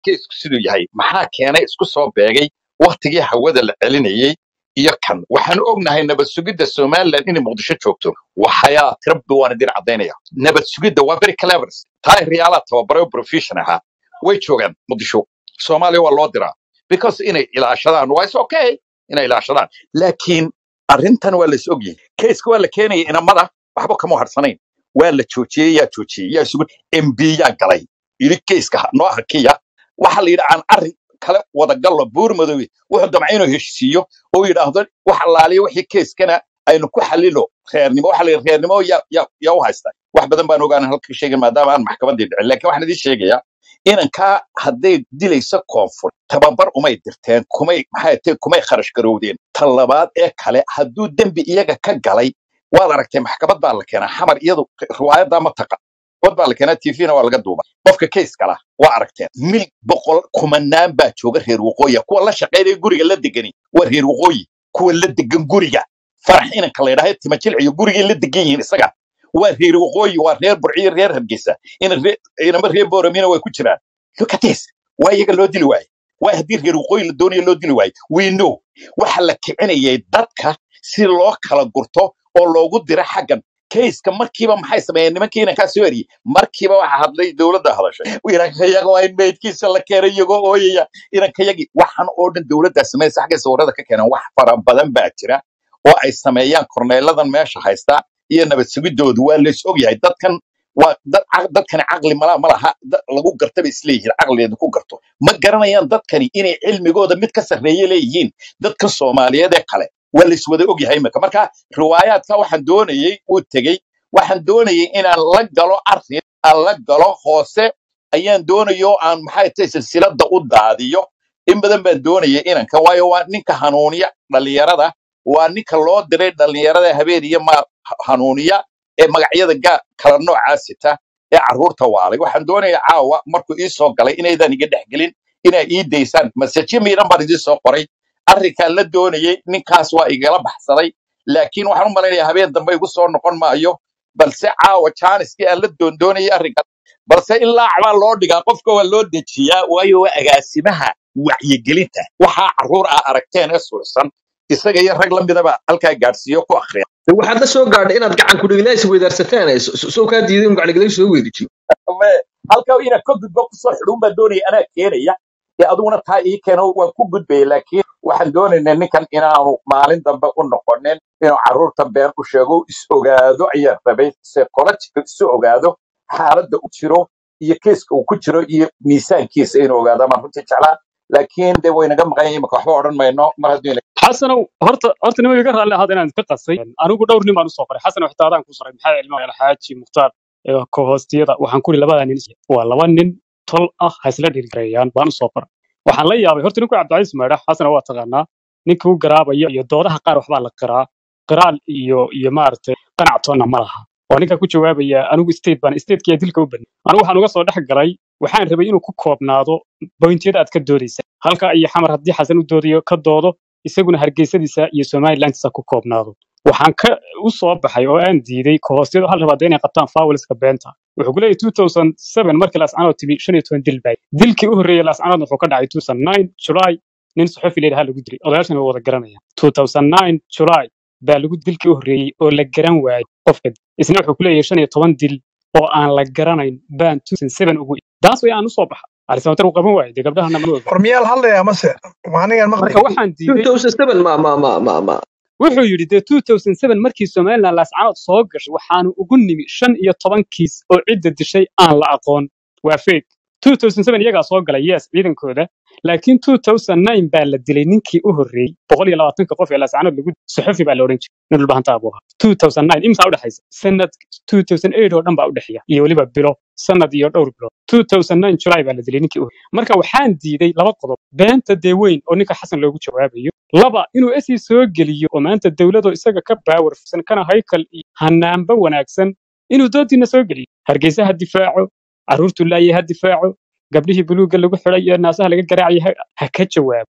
keisku siduu yahay maxaa keenay isku soo beegay waktigii hawada la celinayey iyo kan waxaanu ognahay nabad sugidda somaliland inay muqdisho joogto waxayaa tirabbi waan idin caddaynaya nabad sugidda waa very clevers taa riyaalaa tababaray oo profession ahaa way joogaan muqdisho soomaaliya waa loo diraa because inay ilaashadaan waa is okay inay ilaashadaan laakiin arrintan waa la is ogyahay keiska waa la keenaya inamada waxba kama harsanayn waa la joojiyey yaa joojiyey yaa isugu mb yaa galay yidhi keiska ha- noo hakiya waxa la yidhi aan arrin kale wadagallo buur madoobe wuxuu damcay inuu heshiisiiyo oo yidhaahdo wax allaaliya wixii keiskana aynu ku xalilo reernimo waxa la yidhi reernimo yaa yaa yaa u haysta wax badan baan ogaana halka ka sheegin maadaama aan maxkamaddii dhicin laakiin waxaan idiin sheegayaa inankaa hadday dilayso koonfur tababar umay dirteen kumay maxay tahay kumay kharash garowdeen ta labaad ee kale hadduu dembi iyaga ka galay waad aragtay maxkamad baa la keenaa xamar iyadu riwaayadaa ma taqa maxkamad baa la keenaa tvna waa laga duuba qofka case kala waa aragteen mil boqol kumanaan baa jooga reer waqooyi kuwa la shaqaynaya guriga la degani waa reer waqooyi kuwa la degan guriga farax inanka la yidhahdo timajilciyo gurigay la degan yihiin isaga waa reer waqooyi waa reer burciyo reer hargeysa ina ree- inama reer booramina way ku jiraan look at this waa iyaga loo dili waaye waa haddii reer waqooyi la doonayo loo dili waaye we know waxa la kicinayay dadka si loo kala gurto oo loogu diro xaggan kayska markiiba maxay sameeyeen nimankii inankaa soo eriyey markiiba waxa hadlay dowladda hadashay inankayaga waa in meydkiisa la keenay iyagoo ooyaya inankayagii waxaan oo dhan dowladdaa sameynaysa xaggay sawirada ka keeneen wax fara badan baa jira oo ay sameeyaan korneeladan meesha haysta iyo nabad sugidoodu waa lays ogyahay dadkan waa dad caq- dadkani caqli mala ma laha dad lagu garta bay isleeyihiin caqligeedu ku garto ma garanayaan dadkani inay cilmigooda mid ka sarreeye leeyihiin dadka soomaaliyeed ee kale waa la iswada ogyahay imika marka riwaayaadka waxaan doonayey uu tegey waxaan doonayey inaan la galo arrin aan la galo hoose ayaan doonayo aan maxay tahay silsilada u daadiyo in badan baan doonayay inanka waayo waa ninka hanuuniya dhalinyarada waa ninka loo diray dhalinyarada habeen iyo ma hanuuniya ee magacyada gaa kala noocaa sita ee carruurta waalay waxaan doonayaa caawa markuu ii soo galay inaydan iga dhexgelin inaa ii daysaan masajyo miidhan baan idiin soo qoray arrinkaan la doonayey ninkaas waa igala baxsaday laakiin waxaan u malaynayaa habeen dambe igu soo noqon maayo balse caawa jaaniskii aan la doondoonayay arrinkan balse ilaa acbaa loo dhigaa qofka waa loo dejiyaa waayo waa agaasimaha wacyigelinta waxaa carruur ah aragteen ee sursan isaga iyo rag la midaba halkaa gaadhsiiyo ku akhriya De waxaad la soo gaadhay inaad gacan ku dhiglaysi weydaarsataan ee so- so- soo kaa diiday in gacan dhiglaysi soo weydijiyo Me- halkaa inaad ka gudbo kusoo xidhuun baa doonaya anaa keenaya ee adiguna taa ii keeno waan ku gudbaya laakiin waxaan doonaynaa ninkan inaanu maalin dambe u noqonin inuu carruurta been u sheego is ogaado ayaa rabay psychological isu ogaado xaaladda u jiro iyo keeska uu ku jiro iyo miisaankiisa inuu ogaado baan runtii jeclaa laakiin de waynaga maqan yahay imika waxba odhan mayno mar hadduu ina xasanow horta horta nima iga raalli ahaad inaan ka qasay anigu dhowr nin baan usoo qoray xasan xitaa adaan ku soray maxaa cilmo alxaaji mukhtaar ee kohoostiyada waxaan ku iri labadaa nin waa laba nin tol ah ha isla dhirgareeyaan baan usoo qoray waxaan la yaabay horta ninku cabdicasiis maydhax xasana waa taqaanaa ninka u garaabaya iyo doodaha qaar waxbaa la qiraa qiraal iyo iyo maaragtay qanactoonna ma laha oo ninka ku jawaabaya anigu state baan statekiya dilka u badnay anigu waxaan uga soo dhex galay waxaan rabay inuu ku koobnaado bointiyada aad ka doodaysa halka iyo xamar haddii xasan u doodayo ka doodo isaguna hargeysadiisa iyo somalilandisa ku koobnaado waxaan ka u soo baxay oo aan diiday kahoostyadu hal rabaada inay qabtaan fawliska beenta wuxuu ku leeyahy 2007 markii laascanood timi shan iyo toban dil bay dilkii u horreeyey laascanood wuxuu ka dhacay 2009 july nin saxofi leedaha lagu dilay odayaashan way wada garanayaan 2009 july baa lagu dilkii u horreeyey oo la garan waayey qofka isna wuxuu ku leeyahay shan iyo toban dil oo aan la garanayn baan 2007 ugu daas way aan usoo baxa arisabatar uu qaban waayey dee gabdhahana ma oga war miyaa la hadlayaa mase waanigaan marka maqlay waxaan diiday 2007 ma ma ma ma ma wuxuu yidhi dee 2007 markii somaliland laascanood soo gashay waxaanu ugu nimi shan iyo toban kiis oo cidda dishay aan la aqoon waa fake 2007 iyagaa soo galay yes ciidankooda laakiin 2009 baa la dilay ninkii u horreeyey boqol iyo labaatanka qof ee laascanood lagu saxofi baa la odhan jiray nin dhulbahanta abuu ahaa 2009 imsaa udhexaysa sanad 2008 oo dhan baa udhexeeya iyo weliba bilo sanad iyo dhowr bilood 2009 july baa la dilay ninkii u horreeyey marka waxaan diiday laba qodob beenta dee weyn oo ninka xasan loogu jawaabayo laba inuu esi soo geliyo oo maanta dowladoo isaga ka baawarsan kana haykal iyo hanaanba wanaagsan inuu doodiina soo geliyo hargeysa ha difaaco carruurtu laayay ha difaaco gabdhihii buluugga lagu xidhay ee naasaha laga garaacayay ha ha ka jawaabo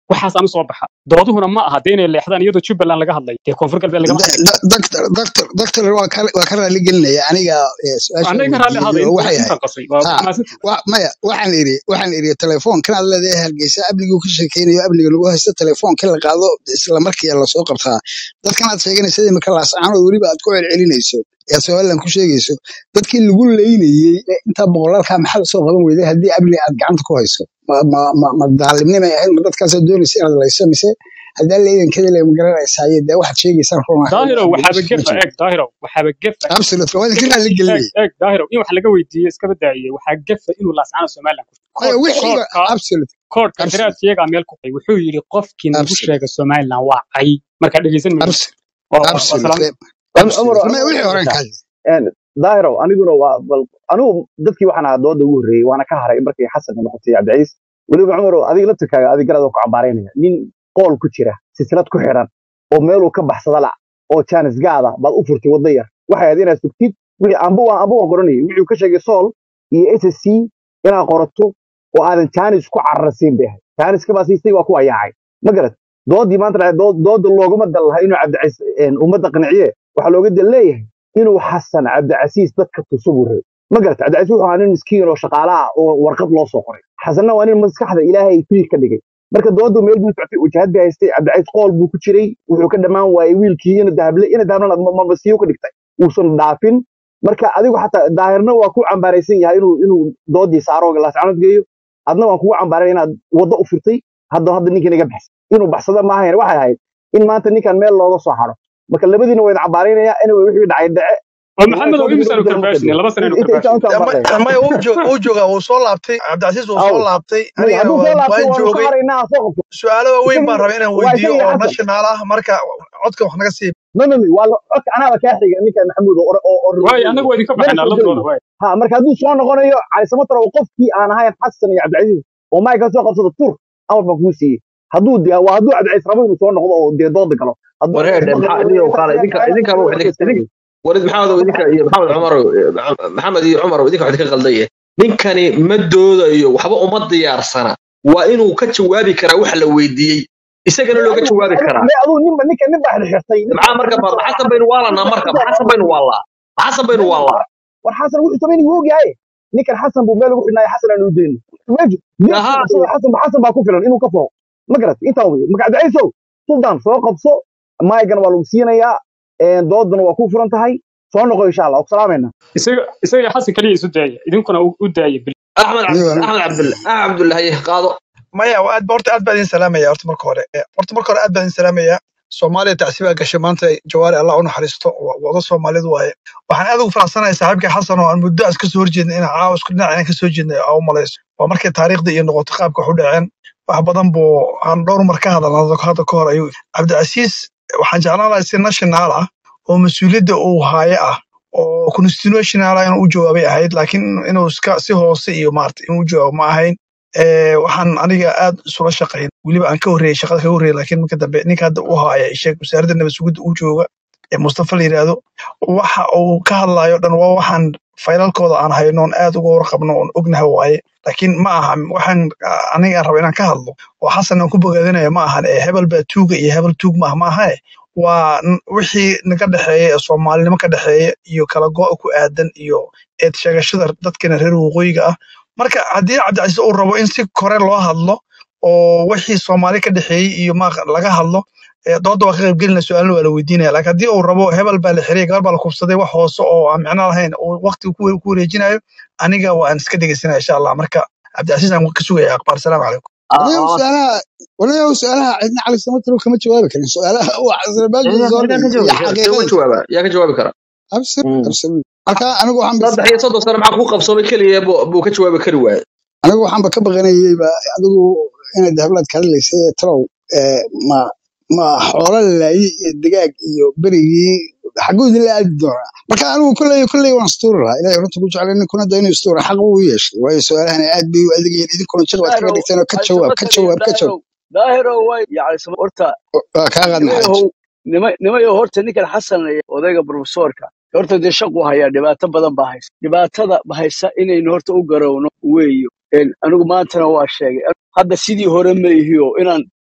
waxaasaan usoo baxa dooduhuna ma aha dee inay leexdaan iyadoo jubbaland laga hadlay dee koonfur galbeed lagama hadlayo doctor doctor doctor waa ka waa ka raali gelinaya aniga eh, su-aasha annaga ka raalli weydiiyey ahaaday oo waxay intaan ahayd qasay waa ha mahadsantihin wa maya waxaan iri waxaan iri telefoonkan aad leedahay hargeysa amnigu ka sheekeynayo amniga lagu haysto telefoonka la qaado isla markii lasoo qabtaa dadkan aad sheeganaysa imika laascaanood weliba aad ku celcelinayso ee somaliland ku sheegayso dadkii lagu leynayey ee intaa boqolaalkaa maxaa lasoo qaban weyday haddii amni aad gacanta ku hayso ma ma ma ma daalimnimay ahayd ma dadkaasaa doonaysa inaad layso mise haddaa leydankeeda le magaranaysaye dee waxaad sheegaysaan run ahayn daahirow waxaaba meesha kuma gefa jiro eeg daahirow waxaaba gefa absolutely waa idinka raali eeg gelinaya eeg daahirow in wax laga weydiiyo iskaba daa'iye waxaa gefa inuu laascaano somaliland ku maya koodh wixiiba koodhka absolutely koodhka absolutely garaad sheegaa meel ku qay wuxuu yidhi qofkii nagu absolutely sheega somaliland waa cay markaa dhegeysan mayso absolutely waa waa waa salaam absolutely cumar absolutely maya cumar wixii horen waxay kaadi daahiro aniguna waa bal anigu dadkii waxaan ahaa dooda ugu horreeyey waana ka haray markii xasan noqotay cabdiciis weliba cumar adiga laftirkaaga adig garad oo ku cambaaraynaya nin qool ku jira silsilad ku xiran oo meeluu ka baxsada la oo jaanis gaada baad u furtay wadda yar waxay ahayd inaad sugtid wixii amba waan amba waan qoranayay wixii uu ka sheegay sool iyo s s c inaad qorato oo aadan jaanis ku cararsiin bay ahayd jaaniska baa siistay waa ku ayaacay ma garad doodii maanta dhacday, dood- dooda looguma dal lahaa inuu cabdiciis een, ummadda qanciye waxaa looga dal leeyahay inuu xasan cabdicasiis dadka tuso buu rabay ma garata cabdicasiis wuxuu ahaa nin miskiin oo shaqaale ah oo warqad loo soo qoray xasanna waa nin maskaxda ilaahay fiir ka dhigay marka doodu meel buu socotay wajahad bay haystay cabdicasiis qool buu ku jiray wuxuu ka dhammaan waayey wiilkii ina dahable ina dahablana mabasiyo ka dhigtay uusan dhaafin marka adigu xataa daahirna waa ku cambaaraysan yahay inuu inuu doodii saaro laascanood geeyo adna waan kugu cambaaray inaad waddo u furtay hadda hadda ninkan iga baxsan inuu baxsada ma ahayn waxay ahayd in maanta ninkan meel looga soo haro marka labadiina waa idin cambaaraynaya anyway wixii dhacay dhace oo waa maxamed oo soo imisaanu degdeg karbaashine laba sanaynu inta inta karbaashine intaan baqay maya uu joog- uu joogaa wuu soo laabtay cabdicasiis wuu aw soo laabtay maya anigana hadduu soo waan laabtay waan waanu ka joogay haraynaa aan soo qabto su-aalo waaweyn baan isagii rabaa inaan waa weydiiyo isagii oo xasan national ah marka codka wax naga sii no no no waa la- codka anaaba kaa xiga ninka maxamuud oo oo oo waayo reerkooda annagu waa idinka mana baxaynaa soo labadooda gelayo waay ha marka hadduu soo noqonayo cali samatar oo qofkii aan ahayn xasan iyo cabdicasiis oo mayka soo qabsado tur amar baan kuu siiyey hadduu de waa hadduu cabdicasiis rabo inuu soo noqdo oo dee dooda galo hadduu wareedhe maqlayo maxaa idinka qaala idinka intaas idinkaba wax idinka idin warid maxamed idinka iyo maxamed cumar maxamed iyo cumar idinka wax idinka qaldaye ninkani ma doodayo waxba uma diyaarsana waa inuu ka jawaabi karaa waxa la weydiiyey isagana looga adigu jawaabi adigu karaa me adigu ninba ninka nin baa xirxirtay ninka maxaa marka ninka ma xasan baynu waalanaa marka ma xasan baynu waalaa ma xasan baynu maya waalaa war xasan wuxuu sameynay wuu ogyahay ninkan xasan buu meel ugu xidhnaayo xasan aan u deyno meeshu geedkuu ahaa qabsado xasan xasan baa ku filan inuu ka fooqo ma garat intaa wey marka cabdicaiisow sultan soo qabso maygana waa lagu siinayaa een, doodana waa ku furan tahay soo noqo insha allah waa ku salaamayna isaga isaga xasan kaliya isu daaya idinkuna u u daaya bil axmed cabd anigo axmed cabdulla axmed cabdullahi qaado maya waa aad horta aad baa idin salaamaya horta marka hore Eh, horta marka hore aad baa idin salaamaya soomaaliya tacsiibaa gashay maanta jawaari allah u naxariisto wa- wada soomaalidu waaye waxaan aad ugu faraxsanahay saaxiibkay xasan oo aan muddo as kasoo horjeedna inaan caawa isku dhinac inaan kasoo jeednay aa u malayso waa markay taariikhda iyo noqoto qaabka wax u dhaceen wax badan buu aan dhowr mar ka hadalna hadda ka hor ayuu cabdicasiis waxaan jeclaan lahaa si national ah oo mas-uuliyadda uu haaye ah oo constitutional ah inuu u jawaabay ahayd laakiin inuu iska si hoose iyo maarata inuu u jawaabo ma ahayn Eh, waxaan aniga aad isula shaqayn weliba aan ka horreeyey shaqada kaga horreeyey laakiin marka dambe ninka hadda u haya sheeg wasaaradda nabad sugidda uu jooga ee mustafa la yidhaahdo waxa uu ka hadlayo dhan waa waxaan faylalkooda aan hayno oon aad uga warqabno oon ognahay waaye laakiin ma aha waxaan ah, aniga aan rabo inaan ka hadlo oo xasan aan ku bogaadinayo ma ahan ee hebel baa tuuga iyo hebel tuug ma ah ma aha waa n- wixii naga dhexeeya ee soomaalinimo ka dhexeeya iyo kala go' ku aadan iyo eed sheegashada dadkana reer waqooyiga ah marka haddii cabdicasiis uu rabo in si kore loo hadlo oo wixii soomaali ka dhexeeyey iyo ma laga hadlo ee dooda waa ka qaybgelina su-aalna waa la weydiinaya laakiin haddii uu rabo hebel baa la xiriyay gabar baa la kubsaday wax hoose oo aan micno lahayn oo waqti ku ku wareejinayo aniga waan iska dhegeysanaya insha allah marka cabdicasiis aan ka sugaya aqbaar salaamu calaykum walaalow su'aalaha walaalow su'aalaha cidna cali samatar kama jawaabi karin su'aalaha waa xasanabaadku soo yaa ka dhigay iyo jawaabi yaa ka xaqiiqada jawaaba yaa ka jawaabi kara absir Mm. absir marka anigu waxaan bas saddex iyo soddon sano maxaa kuu qabsoomay keliya buu buu ka jawaabi kari waaye anigu waxaanba ka baqanayeyba adigu inaad hablaad ka hadlaysay talow ee, ma ma xoolo la laayay iyo digaag iyo berigii xaguu idin la aadi doonaa marka anigu kolley kolley waan istuuri lahaa ilahay runta ku jeclay ninkuna da inuu istuura xaq uu yeeshay waayo su-aalahan aad bay u adegayiin idinkuna jiq baad kaga daahirow dhigteen oo ka ay jawaab ka samatar iyo jawaab ka jawaab daahirow daahirow way yani sama- horta waa kaa qaadna xaaji nimayahow nima nimayahow horta ninkan xasan ee odayga profesorka horta dee shaqu hayaa dhibaato badan baa haysa dhibaatada haysa inaynu horta u garowno weeyo Een, anigu maantana waa sheegay hadda sidii hore ma ihiyo inaan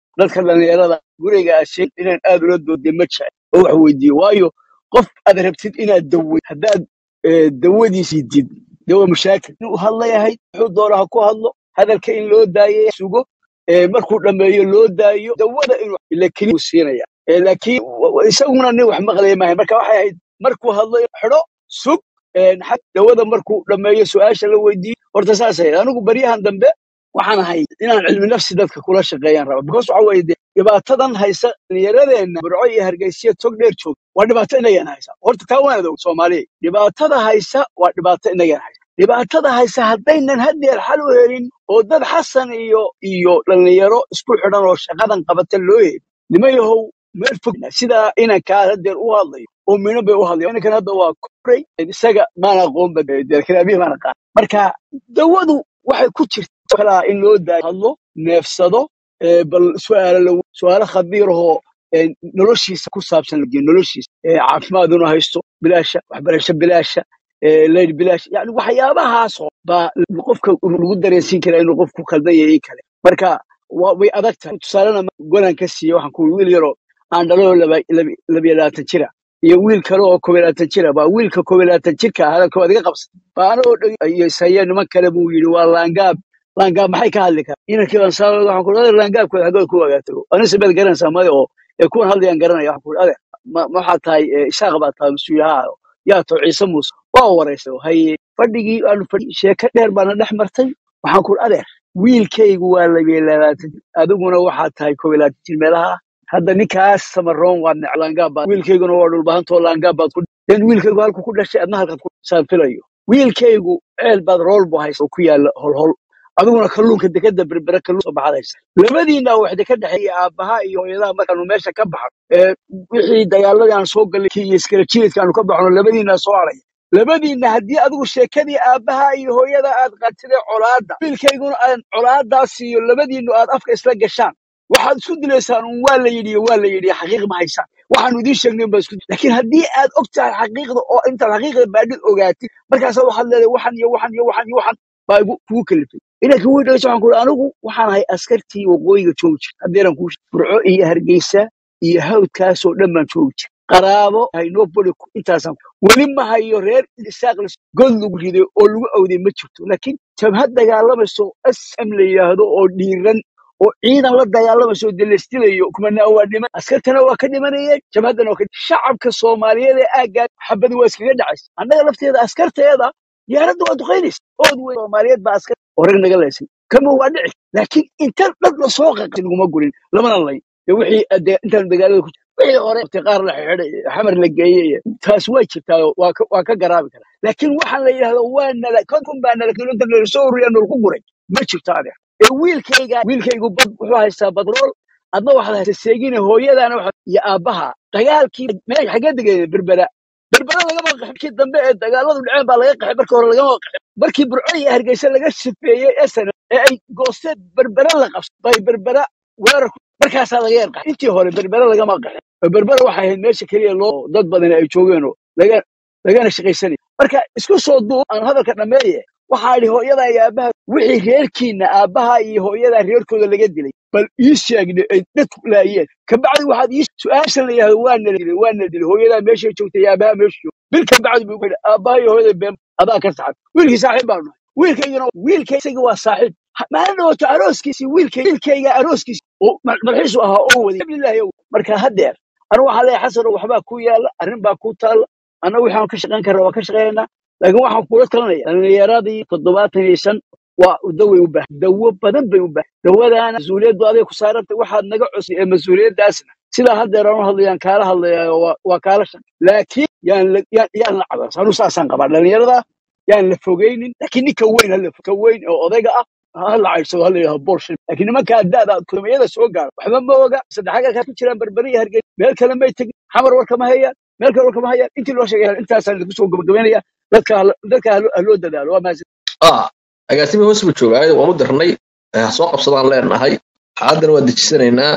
dadka dhallinyarada guriga aad sheeg inaan aad ula doodin ma jecel oo wax weydiiyo waayo qof aad rabtid inaad daweyd haddaad eh, dawadiisii did de waa mushaakil inuu hadlayahay wuxuu doona ha ku hadlo hadalka in loo daayo sugo eh, markuu dhammeeyo loo daayo dawada inuu ila keliya uu siinaya Eh, laakiin wa- wa- isaguna nin wax maqlaya maahay marka waxay ahayd markuu hadlayo xidho sug eh, xag dawada markuu dhammeeyo su-aasha la weydiiyo horta saas ahayd anigu baryahan dambe waxaan ahay inaan cilmi nafsi dadka kula shaqeeyaan raba because waxa weeye dee dhibaatadan haysa dhallinyaradeenna burco iyo hargeysiya tog dheer joog waa dhibaato inagaan haysa horta taa waan adoog soomaaliya dhibaatada haysa waa dhibaato inagaan haysa dhibaatada haysa haddaynan haddeer xal u helin oo dad xasan iyo iyo dhallinyaro isku xidhan oo shaqadan qabata loo heli nimayahow meel fog sidaa inankaa haddeer u hadlayo oo mino bay u hadlayo inankan hadda waa koray isaga maan aqoon ba deerkalaabihi maan aqaan marka dawadu waxay ku jirta kalaa in loo daayo hadlo neefsado ee, bal su'aalo la su'aalo khabiirahoo ee, noloshiisa ku saabsan lageeyo noloshiisa ee, caafimaad inuu haysto bilaasha waxbarasho bilaasha ee, leyd bilaash yani waxyaabahaasoo baa qofka lagu dareensiin karaa inuu qofku khaldan yahay iyo kale marka waa- way adag tahay tusaalena golan ka siiye waxaan ku wiil yaroo aan dhalo laba- laba- labiyo labaatan jira iyo wiil kale oo koob iyo labaatan jira baa wiilka koob iyo labaatan jirka ah hadalka waad iga qabsatay baa anagoo dhegeysaye niman kale buu yidhi waa laangaab laangaab maxay ka hadli karaa inankii baan saa waxaan ku adeer laangaabkooda xagood ku wagaatago anise baad garanaysaa maya oo ee kuwan hadlayaan garanaya waxaan ku adeer ma ma waxaad tahay ee, isaaq baad tahay mas-uulaha yaa too ciise muuse waa wareysay oo haye fadhigii aanu fadhi sheeko dheer baana dhex martay waxaan ku adeer wiilkaygu waa labiyo labaatan jir adiguna waxaad tahay koob iyo labaatan jir meelaha ah hadda ninkaas samaroon waa nec laangaab baad wiilkayguna waa dhulbahantoo laangaab baad ku den wiilkaygu halku ku dhashay adna halkaad ku saan filayo wiilkaygu ceel baad rool bu haysa oo ku yaala holhol adiguna kalluunka dekada berbere kalluun soo baxadaysa labadiina waxda ka dhexeeya aabbaha iyo hooyadaha markaanu meesha ka baxno ee wixii dagaaladii aan soo galay kii iyo iskala jiridka aanu ka baxno labadiina soo haraya labadiina haddii adigu sheekadii aabbaha iyo hooyada aad qaatidee colaadda wiilkayguna aan colaadaas iyo labadiinu aad afka isla gashaan waxaad isku dilaysaan un waa la yidhi iyo waa la yidhi xaqiiq ma haysaan waxaanu idiin sheegnayn baa isku laakiin haddii aad og tahay xaqiiqda oo intaad xaqiiqda baadhid ogaatid markaasaa waxaad leedahay waxan iyo waxan iyo waxan iyo waxan baa igu kugu kalifay inankii wii dhageysa waxaan ku uri anigu waxaan ahay askartii waqooyiga joogi jir haddeeran kuu sheeg burco iyo hargeysa iyo hawdkaasoo dhan baan joogi jir qaraabo haynoboli intaasaan weli ma hayo reer isaaq la god lagu riday oo lagu awday ma jirto laakiin jabhad dagaalamayso asam la yidhaahdo oo dhiiran oo ciidan la dagaalamayso oo delestilayo kumanaa waa dhiman askartana waa ka dhimanayeen jabhaddana waa ka shacabka soomaaliyeed ee aaggaa xabadi waa iskaga dhacaysa annaga lafteeda askarteeda diyaaradda waa duqaynaysa ood wey soomaaliyeed baa askar horeg naga leysay kama waa dhici laakiin inta dhad la soo qaqay laguma gurin lamana lay dee wixii ade intaan dagaalada ku jira wixii hore waqti qaar la xidhay xamar la geeyey iyo taas way jirtaa oo waa ka waa ka garaabi karaa laakiin waxaan la yidhahdo waa nala konkun baa nala kilomitir nala soo ururiya nala ku guray ma jirto adeer ee wiilkayga wiilkaygu bad wuxuu haystaa badrool adna waxaad haysta seegine hooyadaana waxa iyo aabbaha dagaalkii meel xagee degeen berbera berbera lagama qaxin markii dambe ee dagaaladu dhaceen baa laga qaxay markii hore lagama qaxin markii burco iyo hargeysa laga sifeeyey esana ee ay goosteen berbera la qabsay bay berbera weerar ku- markaasaa laga yar qaxay intii hore berbera lagama qaxin oo berbera waxay ahayd meesha keliya loo dad badan ay joogeen oo laga lagana shaqaysanay marka isku soo duub aan hadalka dhammeeye waxaa idhi hooyada iyo aabbaha wixii reerkiina aabbaha iyo hooyada reerkooda laga dilay bal ii sheegne ay dadku laayeen kabacdi waxaad ii su-aasha la yidhahdo waa nala dilay waa nala dilay hooyadaa meeshay joogtay iyo aabbaha meesha joogtay bil kabacdi buu ku yidhi aabbaha iyo hooyada been adaa ka saxan wiilkii saaxiib baanu nahay wiilkaygana wiilkay isaga waa saaxiib Ha- maalin dhawaato arooskiisii wiilkay wiilkayga arooskiisi oo mal- malxiisu ahaa oo waday alhamdulillahi ow. marka haddeer anigu waxaan leeyahay xasano waxbaa ku yaala arrin baa ku taalla annagu waxaan ka shaqayn karna waa ka shaqaynaa laakiin waxaan kula talinaya dhallinyaradii toddobaatan iyo shan waa daway u baahan dawo badan bay u baahan dawadaana mas-uuliyaddu aday ku saarantay waxaad naga cusay ee mas-uuliyaddaasna sidaa haddeer aan u hadlayaan kaala hadlayaa waa waa kaala shan laakiin yaan la yaan yaan la cabas anu saasaan qabaa dhallinyarada yaan la fogeynin laakiin ninka weyn hala ka weyn oo odayga ah ha la caydsado ha la yidhahdo bolshin laakiin nimankaa da'da kulmiyada soo gaara waxba ma oga saddex halkaas ku jiraan berberi iyo hargeysa meel kale may tegin xamar war kama hayaan meel kale war kama hayaan intii loo sheegay intaasaan idinku soo gabagabaynaya dadka ha la- dadka ha loo ha loo dadaalo waa mahadsan ah agaasimi hoos buu joogaayo waan u dirnay eh, ha soo qabsadaan leenahay xaaladana waa dejisanaynaa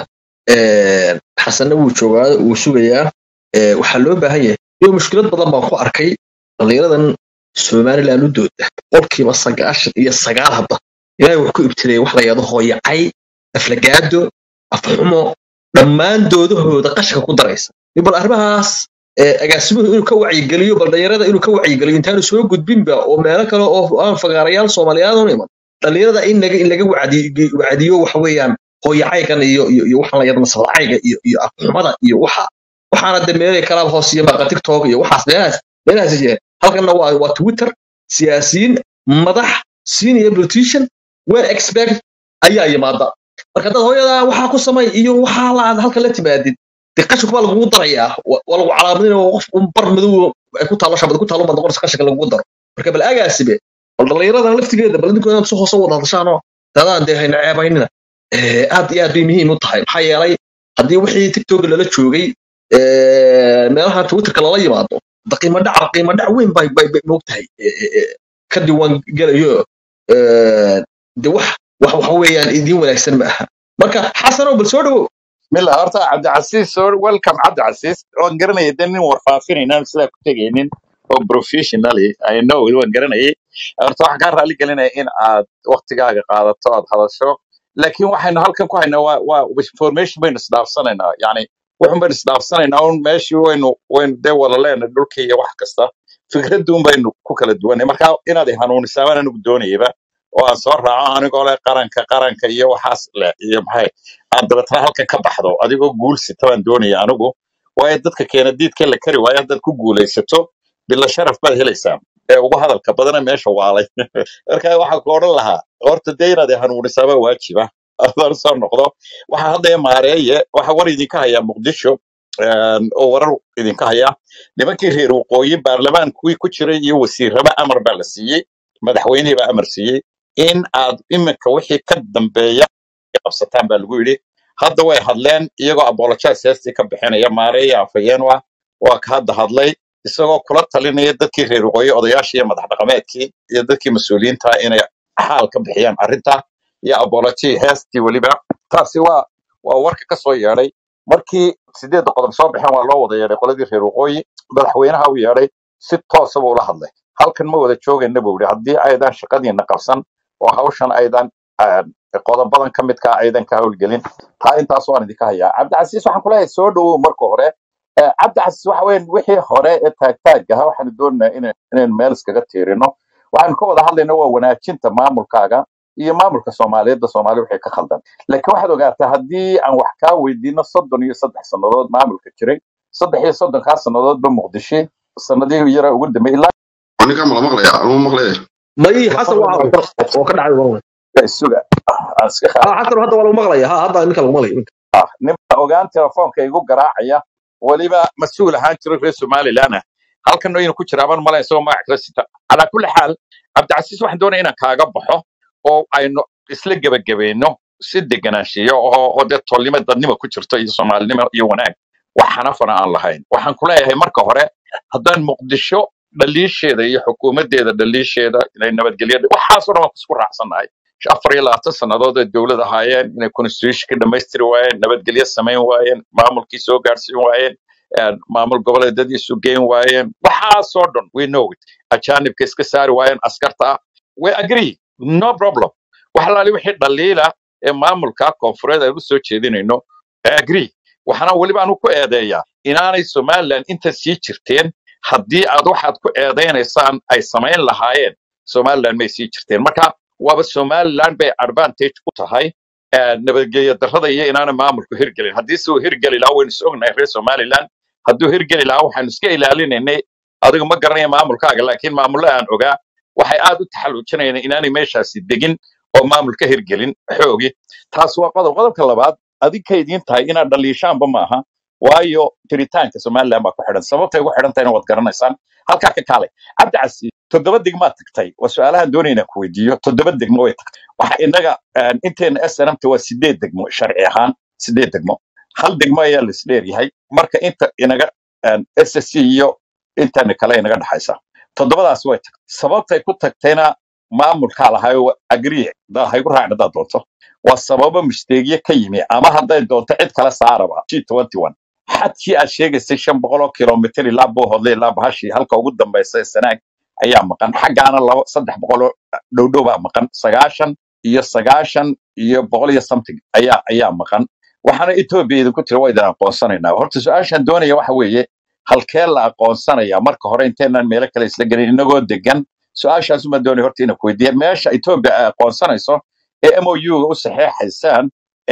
eh, xasanna wuu joogaayo wuu sugayaa eh, waxaa loo baahan yahay iyo mushkilad badan baan ku arkay dhallinyaradan somaliland u dooda qolkiiba sagaashan iyo sagaal hadda ilaahay wax ku ibtileeyay wax la yado hooyacay aflagaado afxumo dhammaan doodahooda qashka ku daraysa Iyo bal arrimahaas ee, agaasimuhu inuu ka wacyigeliyo bal dhalinyarada inuu ka wacyigeliyo intaanu soo gudbinba oo meelo kale oo aan fagaarayaal soomaaliyaad u iman dhalinyarada in laga in laga wacdi- wacdiyo waxa weeyaan hooyacaygan iyo iyo iyo waxaan la yidhahdo masalacayga iyo iyo afxumada iyo waxa waxaana de meelay kalaab hoos iyo maqa tiktok iyo waxaas meelahaas meelahaas jireen halkanna waa waa twitter siyaasiyiin madax senior politician well expert ayaa yimaada marka dad hooyada waxaa ku samay iyo waxaa la aad halka la timaadid dee qashinka baa lagugu darayaa wa- waa lagu calaamadin oo qof un bar madow ay ku taalo shabad ku taalo baa noqonaysa qashinka lagugu daro marka bal agaasibe bal dhallinyaradan laftigeeda bal idinkoo inaad si hoose wada hadashaanoo dadaan dee hayna ceebaynina Eh, aad iyo aad bay muhiim u tahay maxaa yeelay haddii wixii tiktok lala joogay eh, meelaha twitterka lala yimaado da qiimo dhac qiimo dhac weyn bay bay bay moogtahay eh, eh, eh, ka diiwaan gelayo eh, de wax wax waxa weeyaan idiin wanaagsan ma aha marka xasanow bal soo dhawow mila horta cabdicasiis soo welcome cabdicasiis waan garanaya de nin warfaafinayna sidaa ku tegaynin oo professionally i know waan garanayay horta waxaan kaa raali gelinaya in aad waktigaaga qaadato aad hadasho laakiin waxaynu halkan ku haynaa waa waa information baynu isdhaafsanaynaa yani waxun baynu isdhaafsanaynaa un meeshii waynu waynu dee wada leenahay dhulka iyo wax kasta fikradun baynu ku kala duwanay marka inaad i hanuunisaa baan anigu doonayaba oo aan soo raaco anigoo leh qaranka qaranka iyo waxaas leh iyo maxay aad dabeetana halkan ka baxdo adigoo guul sita baan doonaya anigu waayo dadka keena diidka la kari waayo haddaad ku guulaysato bila sharaf baad helaysaa ee ugu hadalka badana meesha waalay marka waxaan ku odhan lahaa horta dee inaad i hanuunisaabaa waajiba adaan soo noqdo waxaa hadda maareeye waxa war idinka hayaa muqdisho een, oo warar idinka haya nimankii reer waqooyi baarlamaan kuwii ku jiray iyo wasiirraba amar baa la siiyey madaxweynihii baa amar siiyey in aad iminka wixii ka dambeeya ay qabsataan baa lagu yidhi hadda way hadleen iyagoo apologize heestii ka bixinaya maareeya afhayeen ah waa ka hadda hadlay isagoo kula talinaya dadkii reer waqooyi odayaashii iyo madax dhaqameedkii iyo dadkii mas-uuliyiinta inay xaal ka bixiyaan arrinta iyo apology heestii weliba taasi waa waa warka ka soo yeedhay markii sideedda qodob soo baxeen waa loo wada yeedhay qoladii reer waqooyi madaxweynaha u yeedhay si toosa buu ula hadlay halkan ma wada joogayna buu yidhi haddii aydan shaqadiina qabsan oo hawshan aydan ah, qodobadan ka midkaa aydan ka howlgelin taa intaas waan idinka hayaa cabdicasiis waxaan kuleeyahay soo dhowow marka hore Eh, cabdicasiis waxa weyn wixii hore ee taagtaag ahaa waxaanu doonaynaa ina- inaynu meel iskaga tiirino waxaanu ka wada hadlayna waa wanaajinta maamulkaaga iyo maamulka soomaaliyeedda soomaali wixii ka khaldan laakiin waxaad ogaataa haddii aan wax kaa weydiino soddon iyo saddex sannadood maamulka jiray saddex iyo soddonkaa sannadoodba muqdisho sanadihii yara ugu dambeeyay ilaa aniga mala maqlaya anuu maqlaya may xasan waa oo ka dhacay waa ka isuga aan iska ha xasan hadda waa lagu maqlaya ha hadda ninka lagu maqlaya ah ninba ogaan telefoonka igu garaacaya weliba mas-uul ahaan jiro reer somalilan ah halkan inuu ku jira aban malayn isagoo magac kala sita calaa kulli xaal cabdicasiis waxaan doonaya inaan kaaga baxo oo aynu isla gebagabayno si deganaanshiyo oo oo dee tolnimo dadnimo ku jirto iyo soomaalinimo iyo wanaag wax xanafana aan lahayn waxaan ku leeyahay marka hore haddaan muqdisho dhaliisheeda iyo xukuumaddeeda dhaliisheeda inay nabadgelyo waxaasoo dhan waan isku raacsannahay afar iyo labaatan sannadood ay dowlad ahaayeen inay constitutionkii dhammaystiri waayeen nabadgelyo samayn waayeen maamulkii soo gaarsiin waayeen een, maamul goboleedyadii isu geyn waayeen waxaasoo dhan we know it ajaanibka iska saari waayeen askarta we agree no problem wax alaali wixii dhaliila ee maamulka koonfureed aynu soo jeedinayno I agree waxaana weliba anu ku eedeeyaa inaanay somaliland inta sii jirteen haddii aad waxaad ku eedaynaysaan ay samayn lahaayeen somaliland may sii jirteen marka waaba somaliland bay advantage ku tahay eh, nabadgelyo darrada iyo inaana maamulku hirgelin haddii se uu hirgeli lahaa waynu is ognahay reer somaliland hadduu hirgeli lahaa waxaanu iska ilaalinaynay adiga ma garanaya maamulkaaga laakiin maamulle aan ogaa waxay aad u taxalluujinayaan inaanay meeshaasi degin oo maamul ka hirgelin xoogi taas waa qodob qodobka labaad adinka idiin tahay inaad dhaliishaanba maaha waayo jiritaanka somaliland baa ku xidhan sababtay ugu xidhan tahayna waad garanaysaan halkaa ka kaalay cabdicasi toddoba degmaad tagtay waa su-aalahan doonayna ku weydiiyo toddoba degmo way tagtay waxa inaga een, inteena snmta waa sideed degmo sharci ahaan sideed degmo hal degmo ayaa laisdheeryahay marka inta inaga ssc iyo intana kale inaga dhexaysa toddobadaas way tagtay sababtay ku tagtayna maamulkaa lahayo agrii haygu raacin haddaad doonto waa sababo misteegyo ka yimi ama hadday doonto cid kale saaraba g xadkii aad sheegaysay shan boqol oo kilomitir ilaa boohodle ilaa bahashii halka ugu dambaysa ee sanaag ayaa maqan xaggaana laba saddex boqol oo dhowdhow baa maqan sagaashan iyo sagaashan iyo boqol iyo something ayaa ayaa maqan waxaana etoobiya idinku tiri waa idin aqoonsanaynaa horta su-aashaan doonaya waxa weeye halkee la aqoonsanaya marka hore inteenaan meelo kale isla gelin inagoo degan su-aashaas uma doonaya horta inaan ku weydiiya meesha etoobiya ay aqoonsanayso ee mou ga u saxeexaysaan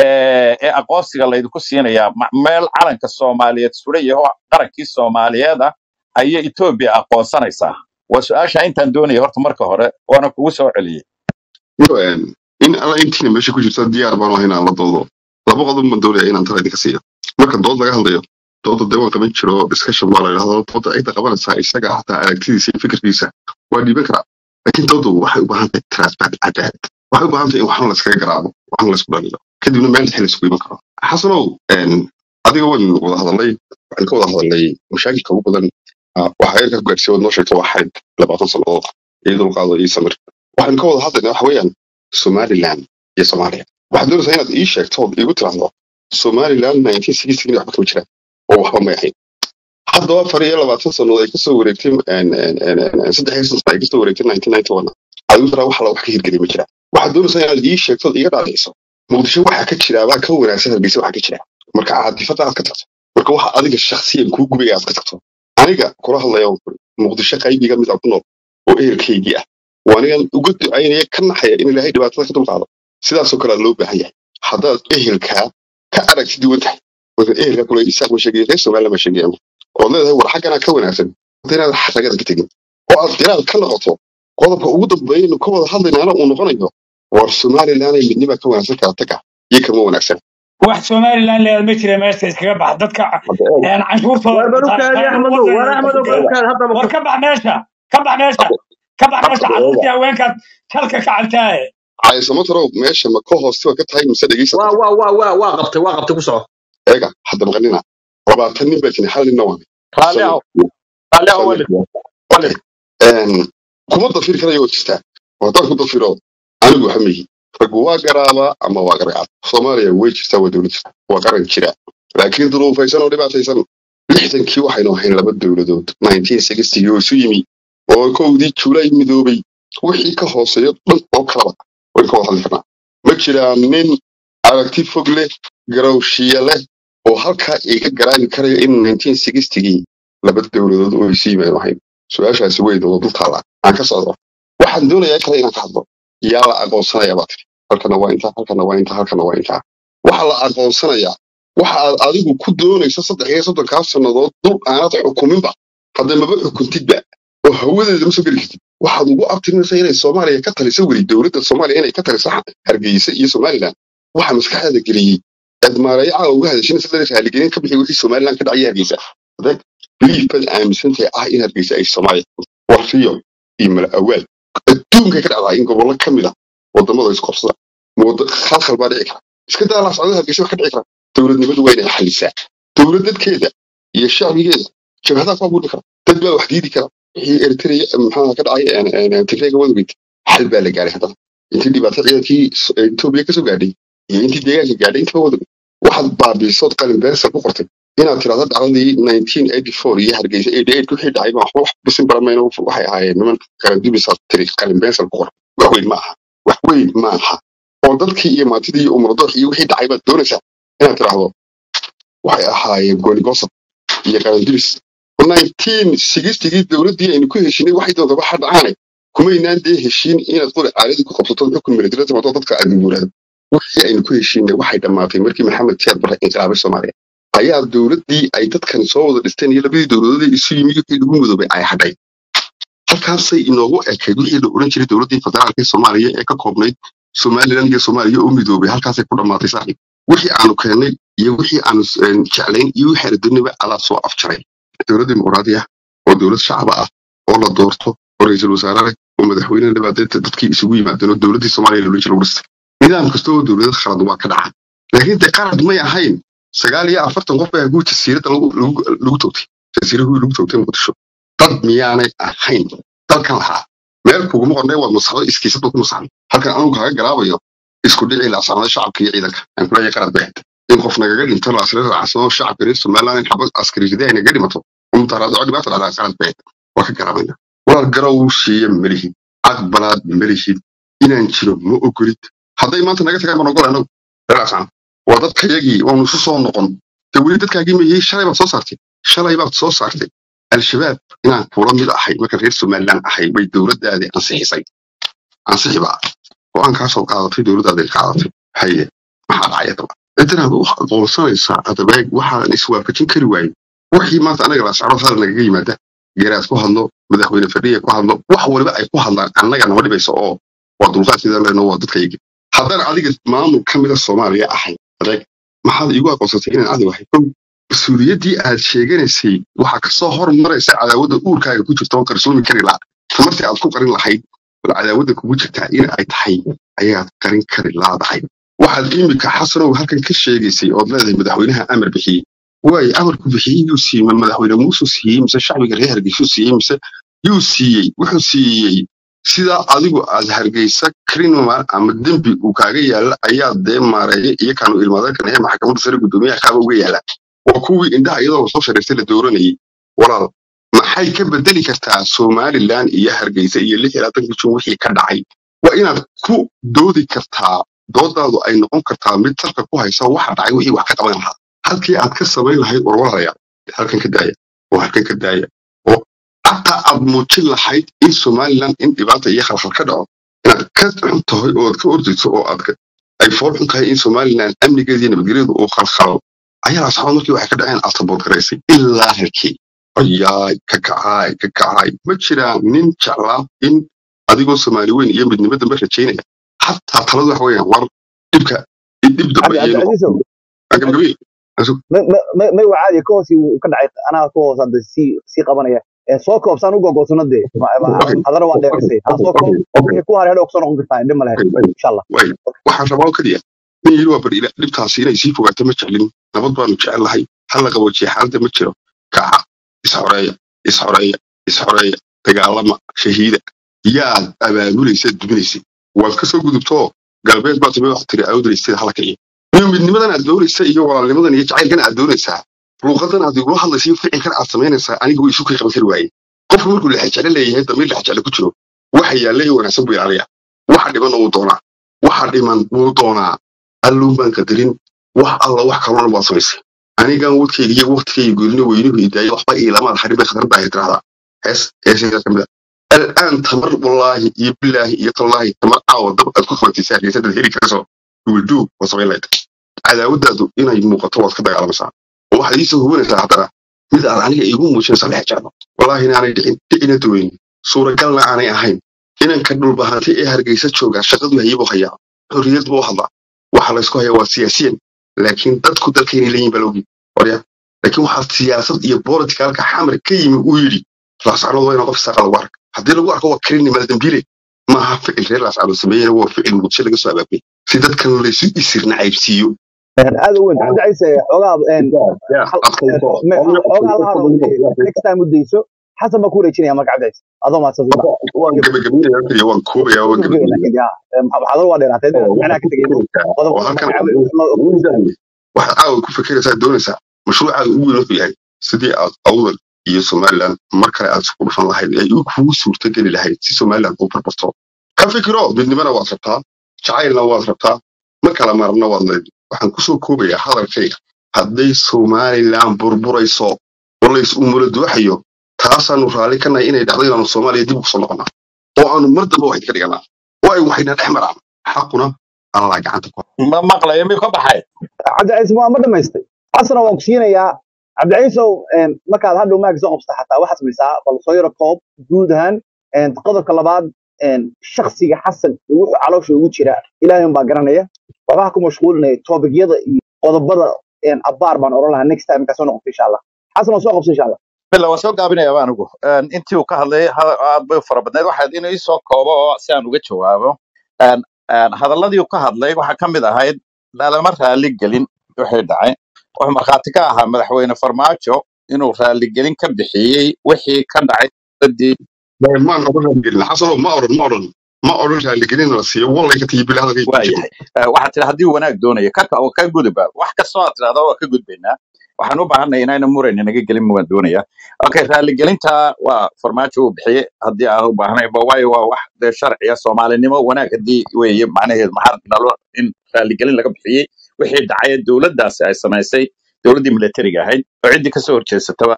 ee ee aqoonsiga laydinku siinayaa ma- meel calanka soomaaliyeed suran yaho qarankii soomaaliyeed ah ayay etoobiya aqoonsanaysaa waa su-aasha intaan doonaya horta marka hore waana kugu soo celiyey Yo, een, in alla intiina meesha ku jirta diyaar baan ahay inaan la doodo laba qodob ma doonaya inaan tala idinka siiyo marka dood laga hadlayo dooda dee waan qaban jiro discussion baa la yidhahdo dooda cidda qabanaysaa isaga hataa aragtidiisa iyo fikirkiisa waa dhiiban karaa laakiin doodu waxay u baahan tahay transparent cadaalad waxay u baahan tahay in waxna layskaga garaabo waxna laysku dhaliilo kadibna meel dhexe laysku iman karo xasanow een, adiga waan wada hadalnay waxaan ka wada hadalnay mashaakilka ugu badan ah, waxa eerka ku gaarsiiya waad noo sheegto waa xayd labaatan sannadood iyo dulqaado iyo samir waxaan ka wada hadlaynaa waxa weeyaan somaliland iyo soomaaliya waxaad doonaysaa inaad ii sheegto ood iigu tiraahdo somaliland 1960 waxba kama jiraan oo waxba may ahayn haddaba afar iyo labaatan sannadood ay kasoo wareegtay een, een, een, een, saddex iyo soddon ay kasoo wareegtay 1991 adigu tiraa wax alla wax ka hirgelay ma jiraan waxaad doonaysaa inaad ii sheegto ood iiga dhaadhiciso muqdisho waxa ka jira baa ka wanaagsan hargeysa waxa ka jira marka caadifada aad ka tagto marka waxa adiga shakhsiyan kuu gubaya aad ka tagto aniga kula hadlaya waan kuri muqdisho qaybiga mid aan ku nool oo ehelkaygii ah waa anigan uga ducaynaya ka naxaya in ilaahay dhibaatada ka dulqaado sidaasoo kale loo baahan yahay haddaad ehelkaa ka aragti duwan tahay marka ehelkaa kule isaaq ma sheegaya reer somaliland ma sheegaya ood leedahay war xagganaa ka wanaagsan hadda inaad xaragada ka tegin oo aad inaad ka noqoto qodobka ugu dambeeya inu ka wada hadlaynaana uu noqonayo war somaliland ay midnima ka wanaagsan kala taga iyo kama wanaagsan wax somaliland leedahay ma jira meesha iskaga bax dadka hadda eeg een canshuurtooda war wataa barukaadi qaybin axmedow war wadana axmedow kasugaya barukaadi haddaba war ku ka bax meesha ka bax meesha ka bax meesha hadda eega carruurtii haweenkaad jalka ka cabtaaye caysamo tarow meesha ma ka hoostiba ka tahay mise dhegeysa waa waa waa waa waa qabtay waa qabtay ku soco eega hadda maqanina labaatan nin baa jini hal ninna waan raalli soo ahow raalli ahow soo walid okay walid een kuma dafir karayo waa jirtaa haddaan ku dafiro anigu waxa mihi raggu waa garaabaa ama waa gargaad soomaaliya way jirtaa waa dowlad jirta waa qaran jira laakiin duruufaysan oo dhibaataysan lixdankii waxaynu ahayn laba dowladood 1960 oo isu yimi oo kowdii juulay midoobay wixii ka hooseeyo dhan oo kalaba wayn ka wada hadli karnaa ma jiraan nin aragti fog leh garowshiya leh oo halkaa iga garaabi karaya in 1960gii laba dowladood oo isu yimaanu ahayn su-aashaasi weyd oo dul taala aan ka socdo waxaan doonayaa kale inaan ka hadlo yaa la aqoonsanayaa baa tiri halkana waa intaa halkana waa intaa halkana waa intaa waxa la aqoonsanayaa waxa aad adigu ku doonayso saddex iyo soddonkaa sannadood dul aanad xukuminba hadda maba xukuntidba oo hawadeeda ma soo geli kartid waxaad ugu abtirinaysaa inay soomaaliya ka taliso weli dowladda soomaaliya inay ka taliso hargeysa iyo somaliland waxa maskaxdaada geliyey aad maarayaca uga hadashinaysa dad raaligelin ka bixi wixii somaliland ka dhacaya hargeysa adeeg belief baad aaminsantahay ah in hargeysa ay soomaaliya war riyo iyo mala awaal adduunkay ka dhacdaa in gobollo ka mid ah wadamada isku qabsada wada khalkhal baa dhici kara iska daa la socda hargeysa wax ka dhici kara dowladnimadu waa inay xalisaa dowlad dadkeeda iyo shacbigeeda jabhadaha ku abuuri kara dad baa wax diidi kara wixii eritrea maxaa ka dhacay tigreega wadweyd xal baa la gaaray haddana intii dhibaato ciidankii S- ee etoobiya kasoo gaadhay iyo intii deegaanka gaadhay intaba wadweyd waxaad baabiisood qalin beensal ku qortay inaad tirahdo dhacdadii 1984 iyo hargeysa 88 wixii dhacay baa waxba wax bisin baramayno waxay ahaayeen niman qarandubisaad tiri qalin beensal ku qor wax weyn ma aha wax weyn ma aha oo dadkii iyo maantidii iyo umradoox iyo wixii dhacay baad doonaysaa inaad tiraahdo waxay ahaayeen goonigoosad iyo qarandubis 1960gii dowladdii aynu ku heshinay waxay doonta waxa dhacaanay kumaynaan dee heshiin inaad qori caaladii ku qabsato xukun militari timaado dadka aad guurado wixii aynu ku heshiinay waxay dhammaatay markii maxamed siyaad barre inqilaabay soomaaliya ayaa dowladdii ay dadkan soo wada dhisteen iyo labadii dowladood ee isu yimid wixii lagu midoobay ay hadhay halkaasay inoogu ekayd wixii la oran jiray dowladdii federaalka ee soomaaliya ee ka koobnayd somaliland iyo soomaaliya oo midoobay halkaasay ku dhammaatay saaxiib wixii aanu keennay iyo wixii aanu een, jeclayn iyo wixii aanu doonayba adaa soo afjaray dowlad dimuqraadi ah oo dowlad shacaba ah oo la doorto oo ra'iisul wasaare leh oo madaxweyne dhibaateed dadkii isugu yimaadeen oo dowladdii soomaaliya loola jira lagu dhistay nidaam kasta oo dowlado khalad waa ka dhacaa laakiin de qalad may ahayn sagaal iyo afartan qof baa guud jasiiradda lagu lagu lagu toogtay jasiiradii lagu toogtay muqdisho dad miyaanay ahayn dalkan lahaa meel kuguma qornay waa masaxdo iskiisad ku masaxday halkan anugu kaaga garaabayo isku dhici laasacnada shacabka iyo ciidanka aan kuleeyahay qalad bay ahayd in qof nagaga dhinto laasla raacsado shacabka reer somaliland in xabad askari riday ay naga dhimato umtaraad oo dhibaato dhacdaa qalad bay ahayd waa ka garaabayna walaal garow siiya malihid aqbalaad malihid inaan jiro ma ogolid hadday maanta naga tagaan baan ogol anagu raacsana waa dadkayagii waanu isu soo noqon de weli dadkaagii mayey shalay baad soo saartay shalay baad soo saartay al-shabaab inaan kula mid ahay marka reer somaliland ahay bay dowladdaadii ansixisay ansixi baa go-aankaasoo qaadatay dowladdaadii qaadatay haye maxaa dhacaya daba intanaad u aqoonsanaysaa adabeeg waxaan iswaafajin kari waayo wixii maanta anaga laascaro hal nagaga yimaada garaad ku hadlo madaxweyne fadhiya ku hadlo wax waliba ay ku hadlaan annaga nama dhibayso oo waa dulqaad sidaan leenoo waa dadkayagi haddaan adiga maamul ka mida soomaaliya ahay adeeg maxaad iigu aqoonsatay inaan adigu ahay kow mas-uuliyaddii aad sheeganaysay waxaa kasoo hormaraysa cadaawadda uurkaaga ku jirta oo qarsooni kari laha tamartii aad ku qarin lahayd bal cadaawadda kugu jirtaa in ay tahay ayaad qarin kari laadahay waxaad imika xasanow halkan ka sheegaysay ood leedahay madaxweynaha amar bixiyey waayo amarku bixiyey yuu siiyey ma madaxweyne muusuu siiyey mise shacbiga reer hargeysuu siiyey mise yuu siiyey wuxuu siiyey sidaa adigu aad hargeysa criminal ama dembi uu kaaga yaala ayaa dee maareeya iyo kaanu ilmaadeerkan ee maxkamadda sare guddoomiyaha qaaba uga yaala waa kuwii indhaha iyadoo lasoo shareystay la dooranayay walaal maxay ka bedeli kartaa somaliland iyo hargeysa iyo lix iyo labaatanka jun wixii ka dhacay waa inaad ku doodi kartaa doodaadu ay noqon kartaa mid salka ku haysa waxa dhacay wixii wax ka qaban lahaa halkii aad ka samayn lahayd warwaraya halkan ka daaya oo halkan ka daaya oo xataa aad muujin lahayd in somaliland in dhibaata iyo khalkhal ka dhaco inaad ka xun tahay oo aad ka ordayso oo aad ka- ay fool xun tahay in somaliland amnigeeda iyo nabadgelyadu uu khalkhalo ayaa asxaabad markii waxay ka dhaceen aad sabood garaysay ilaa halkii ayaay ka kacaay ka kacaay ma jiraan nin jeclaa in adigoo soomaali weyn iyo midnimo dambe rajaynaya xataa taladu waxa weeyaan war dhibka dhib dambe cabdi iyo cabdicasiisow gabagabi may waa caadi ka hoos uu ka dhacay anaa ka hoos hadda sii sii qabanaya Ee, soo koob saan u gogoosano dee Ma- ma- okay adana waa dheerisay ha soo okay koob okay wixii ku haray hadhow kusoo noqon kartaa indhe male okay insha allah way waxaan rabaa oo keliya nin yidhi waa bari ila dhibtaasi inay sii fogaato ma jeclin nabad baanu jecel lahay hal la qaboojiya xaaladda ma jiro kaca isxoreeya isxoreeya isxoreeya dagaalama shahiida yaad abaabulaysa duminaysay waad ka soo gudubtoo galbeed baa timi wax tiri awdalaysad hala kiciya iyo midnimadan aad doonaysa iyo walaalnimadan iyo jacaylkan aad doonaysaa luuqadan aad igula hadlaysa iyo ficilkan aad samaynaysaa aniga way isu kay qaban kari waaye qofku markuu lexjeclo leeyahay damiir lexjeclo ku jiro waxa yaalla iyo wanaagsan buu ilaaliyaa waxa dhimanna wuu doonaa waxa dhiman wuu doonaa alluun baan qadarin wax alla wax kaloo dhan baad samaysay anigan wadkayga iyo waqtigayga goynina weynuhu idaaya waxba iilamaad harin bay khatar baa tirahdaa hees heesayda kamid a الآن تمر والله يبلاه يطلاه تمر عاو دب أدخل خواتي سهل يسدد هيري كرسو يولدو وصبي لايت على ودادو إنا يموقع طوات كدا على مساء وواحد يسو هو نسا حتى ماذا أنا عنك يقوم وشين صالح جانا والله هنا أنا دعين دعين دوين صورة قالنا أنا أهين إنا نكدو البهاتي إيه هرقيسة شوغا شغل هيبو خيا حرية بو حضا وحلا يسكو هيا سياسيا لكن تدكو دلكين لين بلوغي وريا لكن waxaa siyaasad iyo bolotikaalka xamar ka yimi uu yidhi laascanood waa inaa qof isaqa lagu arka haddii lagu arko waa karinimada dambiile maaha ficil reer laascanood sameeyena waa ficil muqdisho laga soo abaabay si dadkan laysu isirna caybsiiyo aad u weyn cabdi cise xoogaa een, hal- adkayso me- xoogaa la hado next time u dayso xasan baa ku wareejinaya marka cabdi cise adoo mahadsan waan gabagabaynaya keliya waan koobaya waan gabagabay laakiin ya maxaadar waa dheeraatay macnaha ka tegayno qodob oo qodob halkan magacaabo waxaad caawa ku fekeraysaa doonaysaa mashruucaada ugu weyn wuxuu yahay sidii aad awdal iyo somaliland mar kale aad isku dhufan lahayd ee ay kugu suurtageli lahayd si somaliland u barbarto ka fikiro midnimana waad rabtaa jacaylna waad rabtaa ma kala marna waad leed waxaan kusoo koobayaa hadalkayga hadday somaliland burburayso oo lays umulo dooxayo taasaanu raalli ka nahay inay dhacdo inaanu soomaaliya dib ugu soo noqonaa oo aanu mar damba waxid ka dhiganaa oo ay waxayna dhex maraan xaquna allah gacanta ku ma maqlayo miyuu ka baxay cabdi cise waa ma dhamaystay xasana waan ku siinayaa cabdi ciisow een, markaad hadhow maag soo qabsata xataa waxaad samaysaa bal soo yaro koob guud ahaan een, qodobka labaad een, shakhsiga xasan iyo wuxuu caloosha ugu jira ilaahay baa garanaya waxbaa ku mashquulinaya toobigyada iyo qodobada een, abbaar baan oran lahaa next time markaa soo noqoto insha allah xasan waa soo qabso insha allah billa waan soo gaabinayaa anigu Een, intii uu ka hadlayay ha- aad bay u fara badnayd waxaad inuu isoo koobo oo si aan uga jawaabo Een, een, hadalladii uu ka hadlay waxaa ka mid ahayd lalama raali gelin wixii dhacay wuxuu markhaati ka ahaa madaxweyne farmaajo inuu raaligelin ka bixiyey wixii ka dhacay dowladdii maan oran raaligelin xasano ma oran ma oran ma oran raaligelin la siiyo wallay ka tiyi bila hadalkay ku jiro waayahay Eh, waxaad tidhi haddii wanaag doonayo ka oo ka gudubba wax kastoo aad tidhahda waa ka gudbaynaa waxaan u baahanay inayna murayna naga gelin waan doonaya okay raaligelinta waa farmaajo uu bixiyey haddii aan u baahnay ba waayo waa wax dee sharciya soomaalinimo wanaag haddii weeye macnaheedu maxaa nalo in raaligelin laga bixiyey wixii dhacay ee dowladdaasi ay samaysay dowladdii militariga ahayd oo ciddii kasoo horjeesataba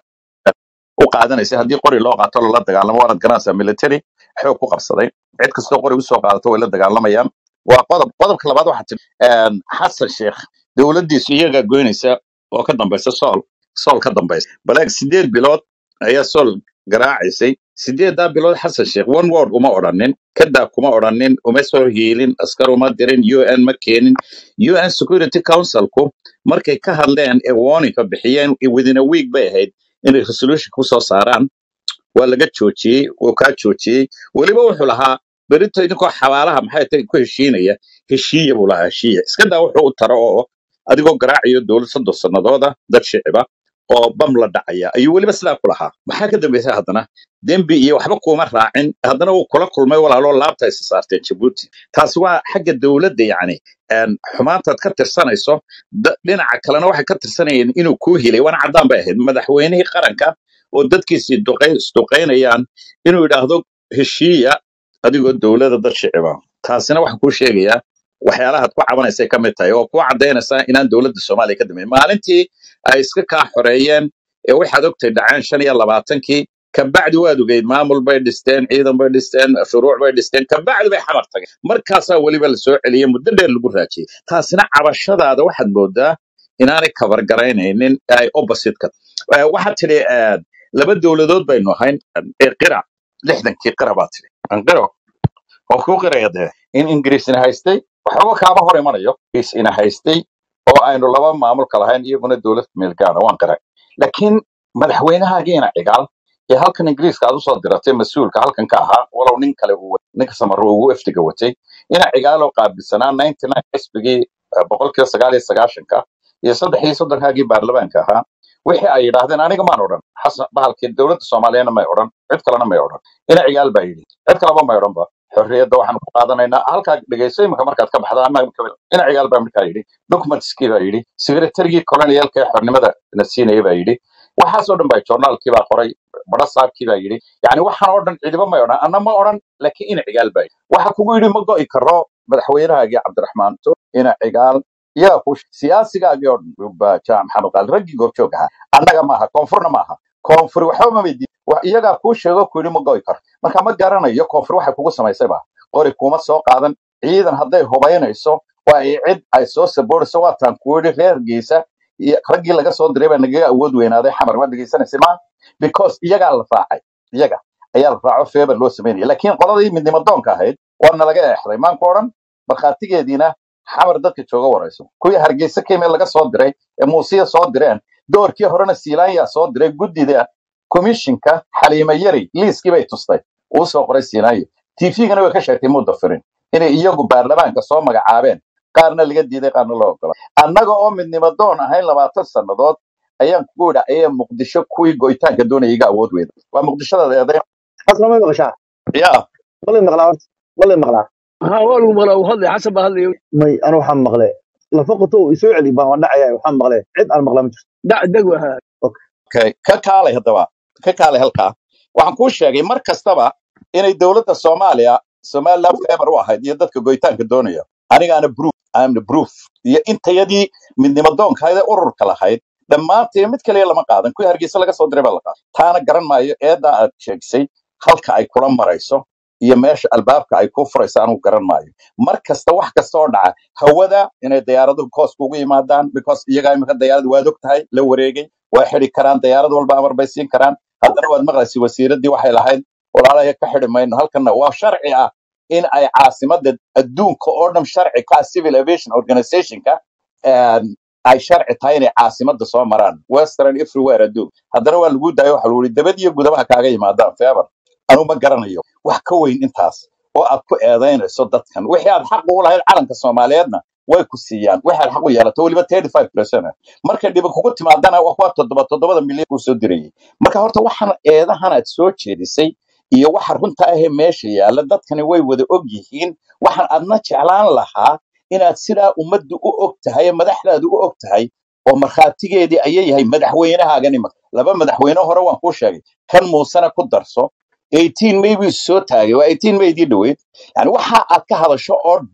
u qaadanaysay haddii qori loo qaato lala dagaalamo waanad garanaysaa military xoog ku qabsaday cid kastoo qori usoo qaadato way la dagaalamayaan waa qodob qodobka labaad waxaa tiri xasan sheekh dowladdiisu iyagaa goynaysa oo ka dambaysa sool sool ka dambaysa baleeg sideed bilood ayaa sool garaacaysay sideedaa bilood xasan sheekh one word uma odhanin kadaa kuma odhanin uma soo hiilin askar uma dirin un ma keenin un security councilku markay ka hadleen ee warningka bixiyeen within a week bay ahayd inay resolution kusoo saaraan waa laga joojiyey wuu kaa joojiyey weliba wuxuu lahaa berito idinkoo xabaalaha maxay tahay ku heshiinaya heshiiya buu lahaa heshiiya iska daa wuxuu u taro oo adigoo garaacayo dowlad soddon sannadooda dad shiciba oo bam la dhacaya ayuu weliba sidaa ku lahaa maxaa ka dambaysa haddana dembi iyo waxba kuuma raacin haddana wuu kula kulmay walaaloo laabta isa saarteen jabuuti taasi waa xagga dowladda yacni een, xumaantaad ka tirsanayso da- dhinaca kalena waxay ka tirsanayeen inuu kuu hilay waana caddaan bay ahayd madaxweynihii qaranka oo dadkiisii duqay- isduqaynayaan inuu yidhaahdo heshiiya adigoo dowladda dad shiciba taasina waxaan kuu sheegayaa waxyaalahaad ku cabanaysay ka mid tahay oo ku caddaynaysaa inaan dowladda soomaaliya ka dambeyn maalintii ay iska kaa xoreeyeen ee waxaad ogtay dhaceen shan iyo labaatankii kabacdi waad ogeyd maamul bay dhisteen ciidan bay dhisteen shuruuc bay dhisteen kabacdi bay xamar tageen markaasaa weliba la soo celiyey muddo dheer lagu raajiyey taasina cabashadaada waxaad moodaa inaanay kabargaraynaynin ee ay opposite-ka Eh, waxaad tidhi eh, laba dowladood baynu ahayn ee qira lixdankii qira baad tidhi anqiro oo kuu qiraya dee in ingiriisina haystay waxba kaama hor imanayo ingiriisina haystay oo aynu laba maamulka lahayn iyaguna dowlad meelgaana waan qiray laakiin madaxweynahaagiina cigaal ee halkan ingiriiska aad usoo diratay mas-uulka halkan ka ahaa walow nin kale uu wa- ninka samaro ugu eftiga watay ina cigaaloo qaabilsanaa ninety nine xisbigii eh, boqolkiiba sagaal iyo sagaashanka iyo saddex iyo soddonkaagii baarlamaanka ahaa wixii ay yidhaahdeen aniga maan odhan xasan bahalkii dowladda soomaaliyana may odhan cid kalena may odhan ina cigaal baa yidhi cid kaleba may odhanba xorriyadda waxaan ku qaadanaynaa halkaa dhegeyso imika markaad ka baxda ama ina cigaal baa markaa yidhi documentskii baa yidhi secretarygii colonialka ee xornimada na siinaya baa yidhi waxaasoo dhan baa journaalkii baa qoray badha saabkii baa yidhi yani waxaan oo dhan cidiba may odhan anna ma odhan laakiin ina cigaal baa yidhi waxa kugu yidhi ma go'i karo madaxweynahaagii cabdiraxmaan to ina cigaal yaa ku siyaasigaagii oo dhan baa jaamac maxamed qaali raggii goobjoog ahaa annaga maaha koonfurna maaha koonfur waxba ma weydiin Wax- iyagaa kuu sheego ku yidhi ma go'i karo marka ma garanayo koonfur waxay kugu samaysay ba qori kuma soo qaadan ciidan hadday hubaynayso waa ay cid ay soo saboorayso waataan ku yidhi reergiisa iyo raggii laga soo diray baa nagaga awood weynaaday xamar waa dhegeysanaysa ma because iyagaa la raacay iyaga ayaa la raaco feebar loo sameynaya laakiin qoladii midnimo doonka ahayd waana laga eexday maanku odhan markhaatigeediina xamar dadka jooga warayso kuwii hargeysa kemee laga soo diray ee muusiya soo direen doorkii horena siilaanyaa soo diray guddida komishinka xaliime yari liiskii bay tustay uu soo qoray siinaayo tvgana way ka sheegtay muddo firin inay iyagu baarlamaanka soo magacaabeen qaarna laga diiday qaarna loo ogola annaga oo midnimo doon ahayn labaatan sannadood ayaan kugu idha ayaa muqdisho kuwii go'itaanka doonaya iga awood weyda waa muqdishada eeday xasna ma maqashaa yaa ma lay maqlaa horta ma lay maqlaa ها والله ملا وهذا حسب هذا may anu waxaan maqle lafa qoto isoo celi baan waan dhacaya waxaan maqle cid aan maqla ma jirto دع دقوة هذا okay ka kaalay haddaba ka kaalay halkaa waxaan kuu sheegay mar kastaba inay dowladda soomaaliya somaliland feebar u ahayd iyo dadka go'itaanka doonaya anigaana proof amna proof iyo intayadii midnimo doonkahayd ee ururka lahayd dhammaantii mid kaliya lama qaadan kuwii hargeysa laga soo diray baa la qaaday taana garan maayo eedaa aad sheegisay halka ay kula marayso iyo meesha albaabka ay ku furayso anugu garan maayo mar kasta wax kasta oo dhaca hawada inay diyaaraduhu koos kugu yimaadaan because iyagaa imika diyaarad waad og tahay la wareegay waa xidi karaan diyaarad walba amar bay siin karaan haddana waad maqlaysa wasiiraddii waxay lahayd walaalaya ka xidi mayno halkanna waa sharci ah in ay caasimada adduunka oo dhan sharci ka ah civil aviation organizationka een, ay sharci tahay inay caasimada soo maraan western everywhere adduun haddana waa lagu daayo waxa lagu yihi dabad iyo gudabaha kaaga yimaadaan feebar anu ma garanayo wax ka weyn intaas oo aad ku eedaynayso dadkan wixii aad xaq ugu lahayd calanka soomaaliyeedna way ku siiyaan wixii aad xaq u yeelato weliba thirty five percent markay dhibi kugu timaadana waa kuwa toddoba toddobada milyan kuu soo dirayay marka horta waxaan eedahan aad soo jeedisay iyo waxa runta ahee meesha yaalla dadkani way wada og yihiin waxaan adna jeclaan lahaa inaad sidaa ummaddu u og tahay ee madaxdaadu u og tahay oo markhaatigeedii ayay yahay madaxweynahaagan imika laba madaxweyne hore waan kuu sheegay kan muusena ku darso 18 may buu soo taagay waa 18 maydii dhoweyd yani waxa aad ka hadasho oo dhan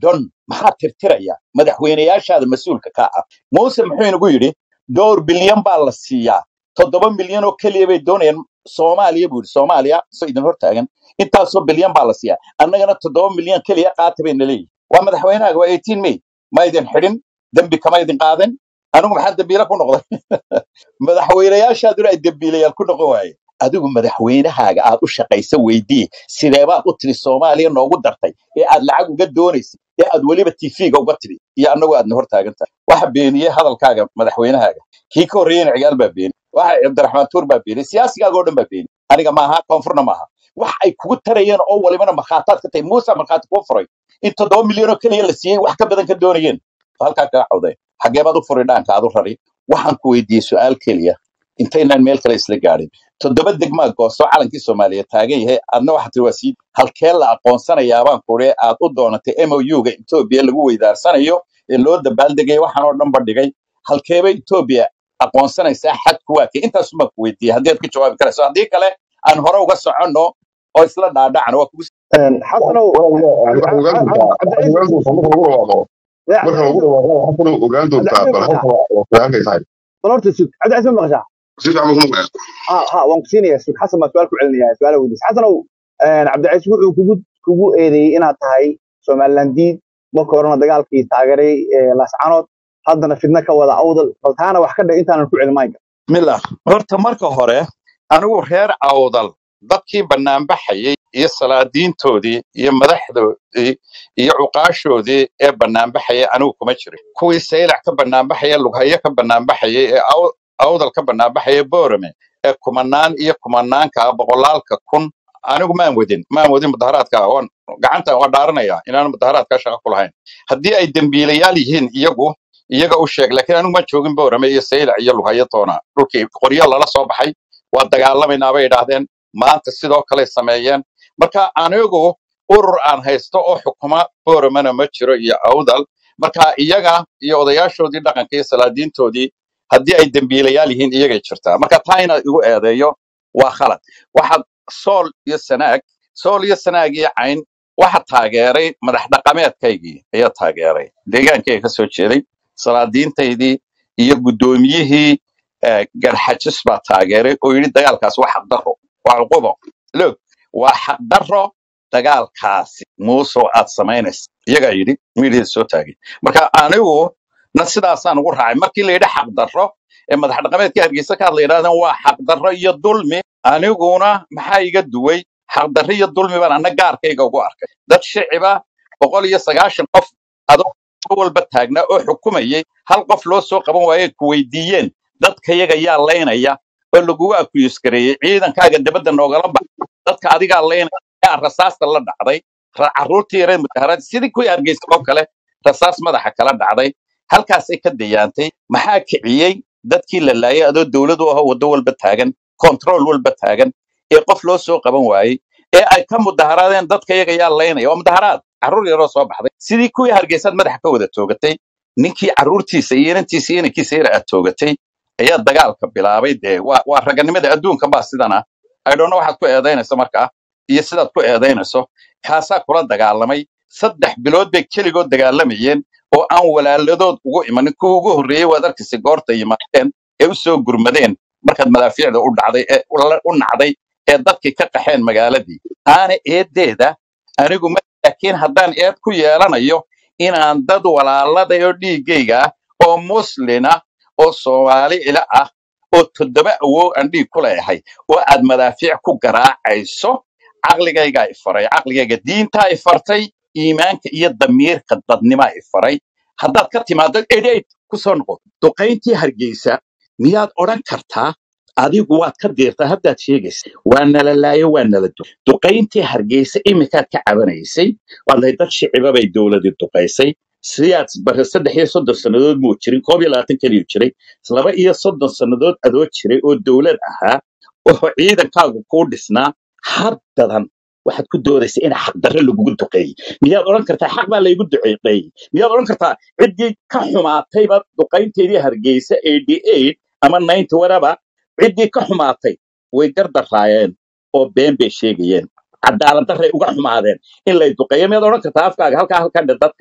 maxaa tirtiraya madaxweyneyaashaada mas-uulka ka ah muuse muxuu inagu yidhi dhowr bilyan baa la siiyaa toddoba milyan oo keliya bay doonayaan soomaaliya buu yidhi soomaaliya soo idin hortaagan intaasoo bilyan baa la siiyaa annagana toddoba milyan keliya qaata bayna leeyihin waa madaxweynahaaga waa 18 may ma idin xidhin dembi kama idin qaadan anigu maxaa dembiile ku noqday madaxweyneyaashaaduna ay dembiilayaal ku noqon waaye adigu madaxweynahaaga aad u shaqaysa weydii sideebaad u tiri soomaaliya noogu dartay ee aad lacag uga doonaysay ee aad weliba tv-ga uga tiri iyo annagu aadna hortaagan tahay waxa beeniyey hadalkaaga madaxweynahaaga kii ka horreeyena cigaal baa beeni waxa cabdiraxmaan tuur baa beeni siyaasigaaga oo dhan baa beeni aniga maaha koonfurna maaha wax ay kugu tarayeen oo walibana markhaataad ka tahay muuse markhaati kuu furay in toddoba milyan oo keliya la siiyey wax ka badan ka doonayeen halkaa kaga cawday xagee baad u furi dhaanka aad u rari waxaan ku weydiiyey su-aal keliya intaynaan meel kale isla gaadhin toddoba degmaa goosto calankii soomaaliya taagan yahay adna waxaa tiri waa sii halkee la aqoonsanayaa baan kuri aad u doonatay mou-ga etoobiya lagu weydaarsanayo ee loo dabaaldegaya waxaan oo dhan bandhigay halkeeba etoobiya aqoonsanaysaa xadku waa kee intaas baan ku weydiiyey haddii aad ka jawaabi karayso haddii kale aan hore uga soconno oo isla dhaadhacno waa kugu xasanow waxaad ogaan doontaa waxaad ogaan doontaa marka lagu dhawaaqo marka lagu dhawaaqo xasanow ogaan doontaa bal halka halkay tahay bal horta sug cabdicasiis ma maqashaa si fiican baan ku maqlaya ha ha waan ku siinayaa sug xasan baa su-aal ku celinaya su-aala weydiis xasanow cabdicasiis wuxuu kugu kugu eedeeyey inaad tahay somaliland diid marka horena dagaalkii taageeray ee laascanood haddana fidna ka wada awdal bal taana wax ka dhig intaanan ku celin mayga mila horta marka hore anigu reer awdal dadkii banaanbaxayay iyo salaadiintoodii iyo madaxdoodii iyo cuqaashoodii ee banaanbaxayay anigu kuma jirin kuwii saylac ka banaanbaxaya lughayo ka banaanbaxayay ee aw- awdal ka banaanbaxaya boorame ee kumanaan iyo kumanaanka ah, boqolaalka kun anigu maan wadin maan wadin mudaharaadka waan gacantan waa dhaaranaya inaan mudaharaadka shaqo ku lahayn haddii ay dembiilayaal yihiin iyagu iyaga u sheeg laakiin anigu ma joogin boorame iyo saylac iyo lughayo toona dhulkii qoryo lala soo baxay waa dagaalamaynaa bay idhaahdeen maanta sidoo kale sameeyeen marka anigu urur aan haysto oo xukuma booramana ma jiro iyo awdal marka iyaga iyo odayaashoodii dhaqanka iyo salaadiintoodii haddii ay dembiilayaal yihiin iyagay jirtaa marka taa inaad igu eedeeyo waa khalad waxaad sool iyo sanaag sool iyo sanaag iyo cayn waxa taageeray madax dhaqameedkaygii ayaa taageeray deegaankayga ka soo jeeday salaadiintaydii iyo guddoomiyihii eh, garxajis baa taageeray oo yidhi dagaalkaas waa xaqdarro waa cuqubo loog waa xaqdarro dagaalkaasi muusoo aad samaynaysa iyagaa yidhi miidhida soo taagay marka anigu na sidaasaan ugu raacay markii la yidhi xaqdarro ee madax dhaqameedka hargeysa ka hadla yidhahdeen waa xaqdarro iyo dulmi aniguna maxaa iga duway xaqdarro iyo dulmi baan anna gaarkayga ugu arkay dad shiciba boqol iyo sagaashan qof adoo walba taagnaa oo xukumayay hal qof loo soo qaban waaye ku weydiiyeen dadkayaga yaa laynaya oo lagugu akuyuskareeyey ciidankaaga dabadda noogala bax dadka adigaa laynaya yaa rasaasta la dhacday ra- carruurtii yareed mudaharaad sidii kuwii hargeysa oo kale rasaas madaxa kala dhacday halkaasay ka dayaantay maxaa kiciyey dadkii la laayay adoo dowladu aho waddo walba taagan control walba taagan ee qof loo soo qaban waayey ee ay ka mudaharaadeen dadka iyaga yaa laynaya waa mudaharaad carruur yaroo soo baxday sidii kuwii hargeysaad madaxa ka wada toogatay ninkii carruurtiisa iyo inantiisa iyo inankiisa yar aad toogatay ayaa dagaalka bilaabay dee waa waa raganimada adduunka baa sidan ah aydhoona waxaad ku eedaynayso markaa iyo sidaad ku eedaynayso kaasaa kula dagaalamay saddex bilood bay keligood dagaalamayeen oo aan walaaladood ugu imanin kuwa ugu horreeyey waad arkaysa goorta yimaadeen ee u soo gurmadeen markaad madaafiicda u dhacday ee u la- u nacday ee dadkii ka qaxeen magaaladii aana eedeeda anigu ma laakiin haddaan eed ku yeelanayo inaan dad walaalada oo dhiiggayga ah oo muslina oo soomaali ila ah oo toddoba awoog aan dhiig ku leeyahay oo aad madaafiic ku garaacayso caqligaygaa i faray caqligayga diintaa i fartay iimaanka iyo damiirka dadnimaa i faray haddaad ka timaado edhayd ku soo noqo duqayntii hargeysa miyaad odhan kartaa adigu waad ka diirtaa haddaad sheegaysa waa nala laayo waa nala du duqayntii hargeysa iminkaad ka cabanaysay waad lahayd dad shiciba bay dowladii duqaysay siyaad bare saddex iyo soddon sannadood muu jirin koob iyo labaatan keliyu jiray laba iyo soddon sannadood adoo jiray oo dowlad ahaa oo ciidankaagu kuu dhisnaa haddadan waxaad ku doodaysa in xaqdarre lagugu duqeeyey miyaad odhan kartaa xaq baa laygu duqeeyey miyaad odhan kartaa ciddii ka xumaatayba duqaynteedii hargeysa eighty eight ama ninety whatever ciddii ka xumaatay way gardaraayeen oo been bay sheegayeen cadaalad darray uga xumaadeen in lay duqeeyo miyaad odhan kartaa afkaaga halkaa halkan dhe dadka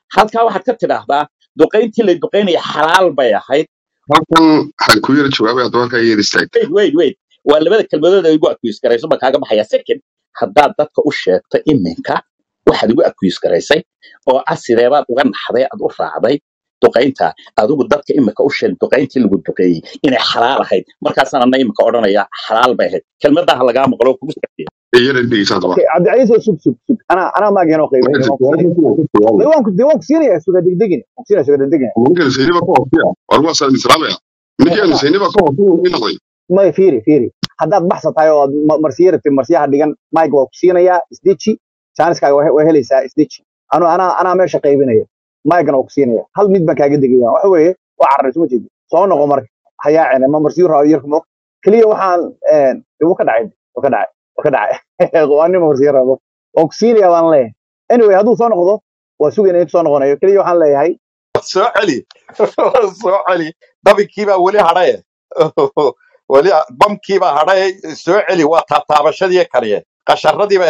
halkaa waxaad ka tidhaahdaa duqayntii la duqaynaya xalaal bay ahayd halkan waxaan ku yara jawaabay haddaba halkaa yeer istaag wait wait wait waa labada kelmadood ay igu accuse garayso baan kaaga baxaya second haddaad dadka u sheegto iminka waxaad igu accuse garaysay oo ah sideebaad uga naxday aad u raacday duqaynta adigu dadka iminka u sheeg duqayntii lagu duqeeyey inay xalaal ahayd markaasaan ana iminka odhanaya xalaal bay ahayd kelmadaha lagaa maqlo kugu sacdiya yara dhegeysa haddaba okay cabdicaiis oo sug sug sug ana anaa maagan oo qaybinaya waan ku siinaya dee waan ku dee waan ku siinaya suga degdegin waan ku siinaya suga degdegin ninkan sayniba ka hooseya war waa saan islaamaya ninkan sayniba ka hooseya ii noqday may fiiri fiiri haddaad baxsa tahay oo aad ma- marsiyo rabtid marsiyaha dhigan mike waa ku siinayaa isdeji jaaniskaaga waa he- waa helaysaa isdeji anu anaa anaa meesha qaybinaya mike waa ku siinaya hal mid baan kaaga degaya waxa weeye waa carray suma jeedi soo noqo marka hayaacine ma marsiyo raayo yarku mo keliya waxaan een, dee wuu ka dhacay wuu ka dhacay wuu ka dhacay waa nin marsiyo rabo waan ku siinayaa baan leeyahay anyway hadduu soo noqdo waa sugayna intu soo noqonayo keliya waxaan leeyahay soo celi soo celi dabinkiibaa weli hadhaye weli bamkiibaa hadhaye soo celi waa taabtaabashadii kaliye qasharadiiba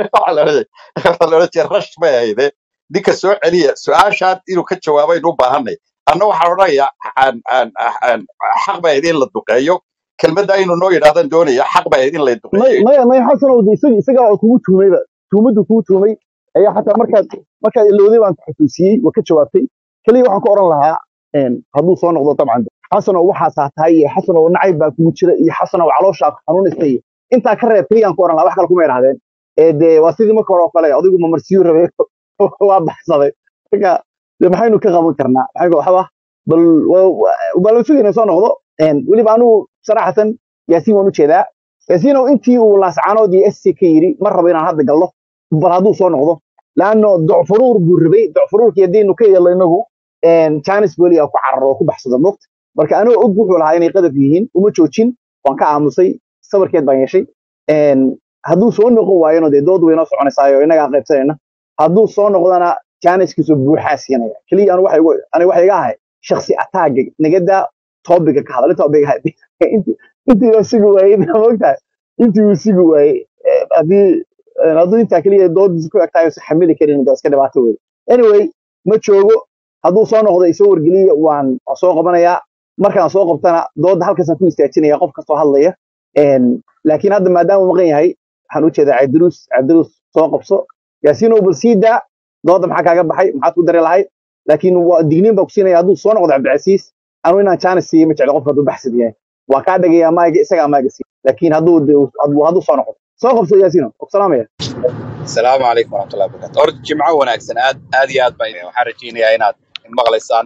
rash bay ahayde ninka soo celiya su-aashaan inuu ka jawaabaynu u baahanay anna waxaan odhanayaa aan- aan- aan- xaq bay ahayd in la duqeeyo kelmadda inuu noo yidhahdan doonaya xaq bay ahayd in la may duqeeyo may may xasanow de isaga isaga oo kugu tuumayba tuumaddu kugu tuumay ayaa xataa markaad markaad ilowday baan ku xusuusiyey waa ka jawaabtay keliya waxaan ku oran lahaa een, hadduu soo noqdo dabcan xasanow waxaasaa tahay iyo xasanow nacayb baa kugu jira iyo xasanow calooshaa ku xanuunaysay iyo intaa ka reeb keliyaan ku oran lahaa wax kale kuma idhahdeen ee dee waa sidii marka hore oo kale adigu ma marsiyu rabay waa baxsaday marka dee maxaynu ka qaban karnaa maxay waxba bal waa- waa- bal sugayna soo noqdo een, weliba anigu saraxatan yaasiin waan u jeedaa yaasiinow intii uu laascaanood iyo sc ka yidhi ma rabo inaan hadda gallo bal hadduu soo noqdo laanno docfuruur buu rabay docfuruurkii haddiinu ka yeelno inagu janis boli ku cararo oo ku baxsado moogta marka anigoo og wuxuu lahaa inay qadaf yihiin uma joojin waan ka aamusay sabarkeed baan yeeshay Een, hadduu soo noqon waayona dee dood waynoo soconaysaayo innagaa qaybsanayna hadduu soo noqdona janiskiisu buuxaa siinaya keliya anu waxa igu- aniga waxa iga ahay shaksi ataaga nagada topiga ka hadal topiga intii uu sugi waayey moogtahay intii uu sugi waayey eh, haddii eh, hadduu intaa keliya doodiisa ku egtahay uusan xamili karin waa iska dhibaato wey anyway ma joogo hadduu soo noqdo isoo wargeliya waan waan soo qabanayaa markaan soo qabtana dooda halkaasaan ku istaajinaya qof kastoo hadlaya Een, laakiin hadda maadaama uu maqan yahay waxaan u jeedaa cabdiruus cabdiruus soo qabso yaasiinow bal sii daa dooda maxaa kaaga baxay maxaad ku dari lahayd laakiin waa digniin baa ku siinaya hadduu soo noqdo cabdicasiis anu inaan jaanis siiyo ma jeclo qofka hadduu baxsid yahay waa kaa dhagayaa maaga isagaa maaga siiya laakiin hadduu de- hadduu hadduu soo noqdo soo qabso yaasiinow og salaamaya السلام عليكم ورحمة الله وبركاته أرد جمعة وناكسن آد آد ياد باي waxaan rajeynayaa inaad maqlaysaan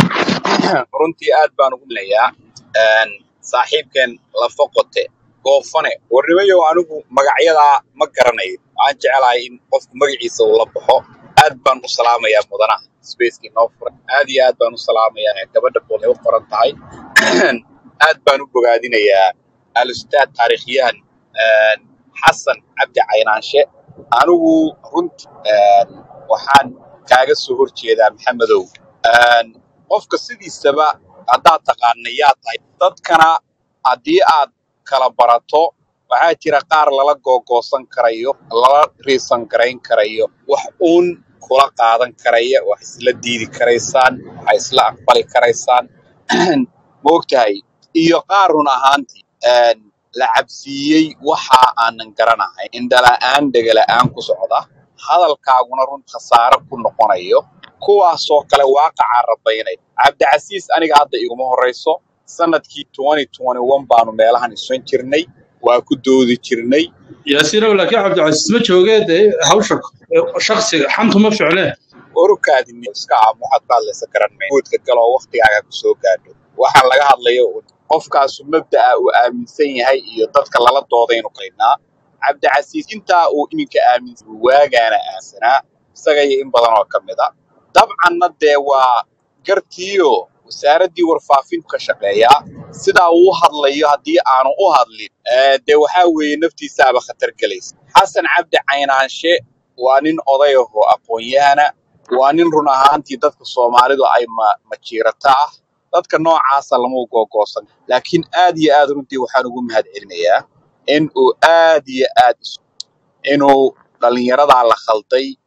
runtii aad baan ugu leeyaa saaxiibkeen lafa qote goofane warnimayo anigu magacyadaa ma garanayo waxaan jecelahay in qofku magaciisa uu la baxo aad baan u salaamayaa mudanaha spacekii noo furay aad iyo aad baan u salaamayaa gabadha boolay u qoran tahay aad baan u bogaadinayaa al-ustaad taariikhyahan xasan cabdi caynaanshe anigu runtii waxaan kaaga soo horjeedaa maxamedow Een, qofka sidiisaba haddaad taqaana yaa tahay dadkana haddii aad kala barato waxaa jira qaar lala googoosan karayo lala riisan garayn karayo wax uun kula qaadan karaya wax isla diidi karaysaan wax isla aqbali karaysaan ma ogtahay iyo qaar run ahaantii een, la cabsiiyey waxa aanan garanahay indhala'aan dhegala'aan ku socda hadalkaaguna run khasaare ku noqonayo kuwaasoo kale waaqaca rabaynaya cabdicasiis aniga hadda iguma horeyso sanadkii 2021 baanu meelahan isan jirnay waa ku doodi jirnay yaasiinow laakiin cabdicasiis ma joogee dee hawsha shaksiga xantu ma ficlee orukaadini iska aamu waxaad ku hadlaysa garan may guudka galoo waktigaaga ku soo gaadho waxaan laga hadlayo un qofkaasu mabda'a uu aaminsan yahay iyo dadka lala doodaynu qaynaa cabdicasiis intaa uu iminka aaminsan waagaana aaminsanaa isaga iyo in badan oo ka mid a dabcanna dee waa gartiio wasaaraddii warfaafintu ka shaqeeyaa sidaa uu u hadlayo haddii aanu u hadlin ee, dee waxaa weeye naftiisaaba khatar gelaysa xasan cabdi caynaanshe waa nin oday ahoo aqoon-yahana waa nin run ahaantii dadka soomaalidu ay ma majiirata ah dadka noocaasa lama googoosan laakiin aad iyo aad runtii waxaan ugu mahadcelinayaa in uu aad iyo aad isu inuu dhallinyaradaa la khalday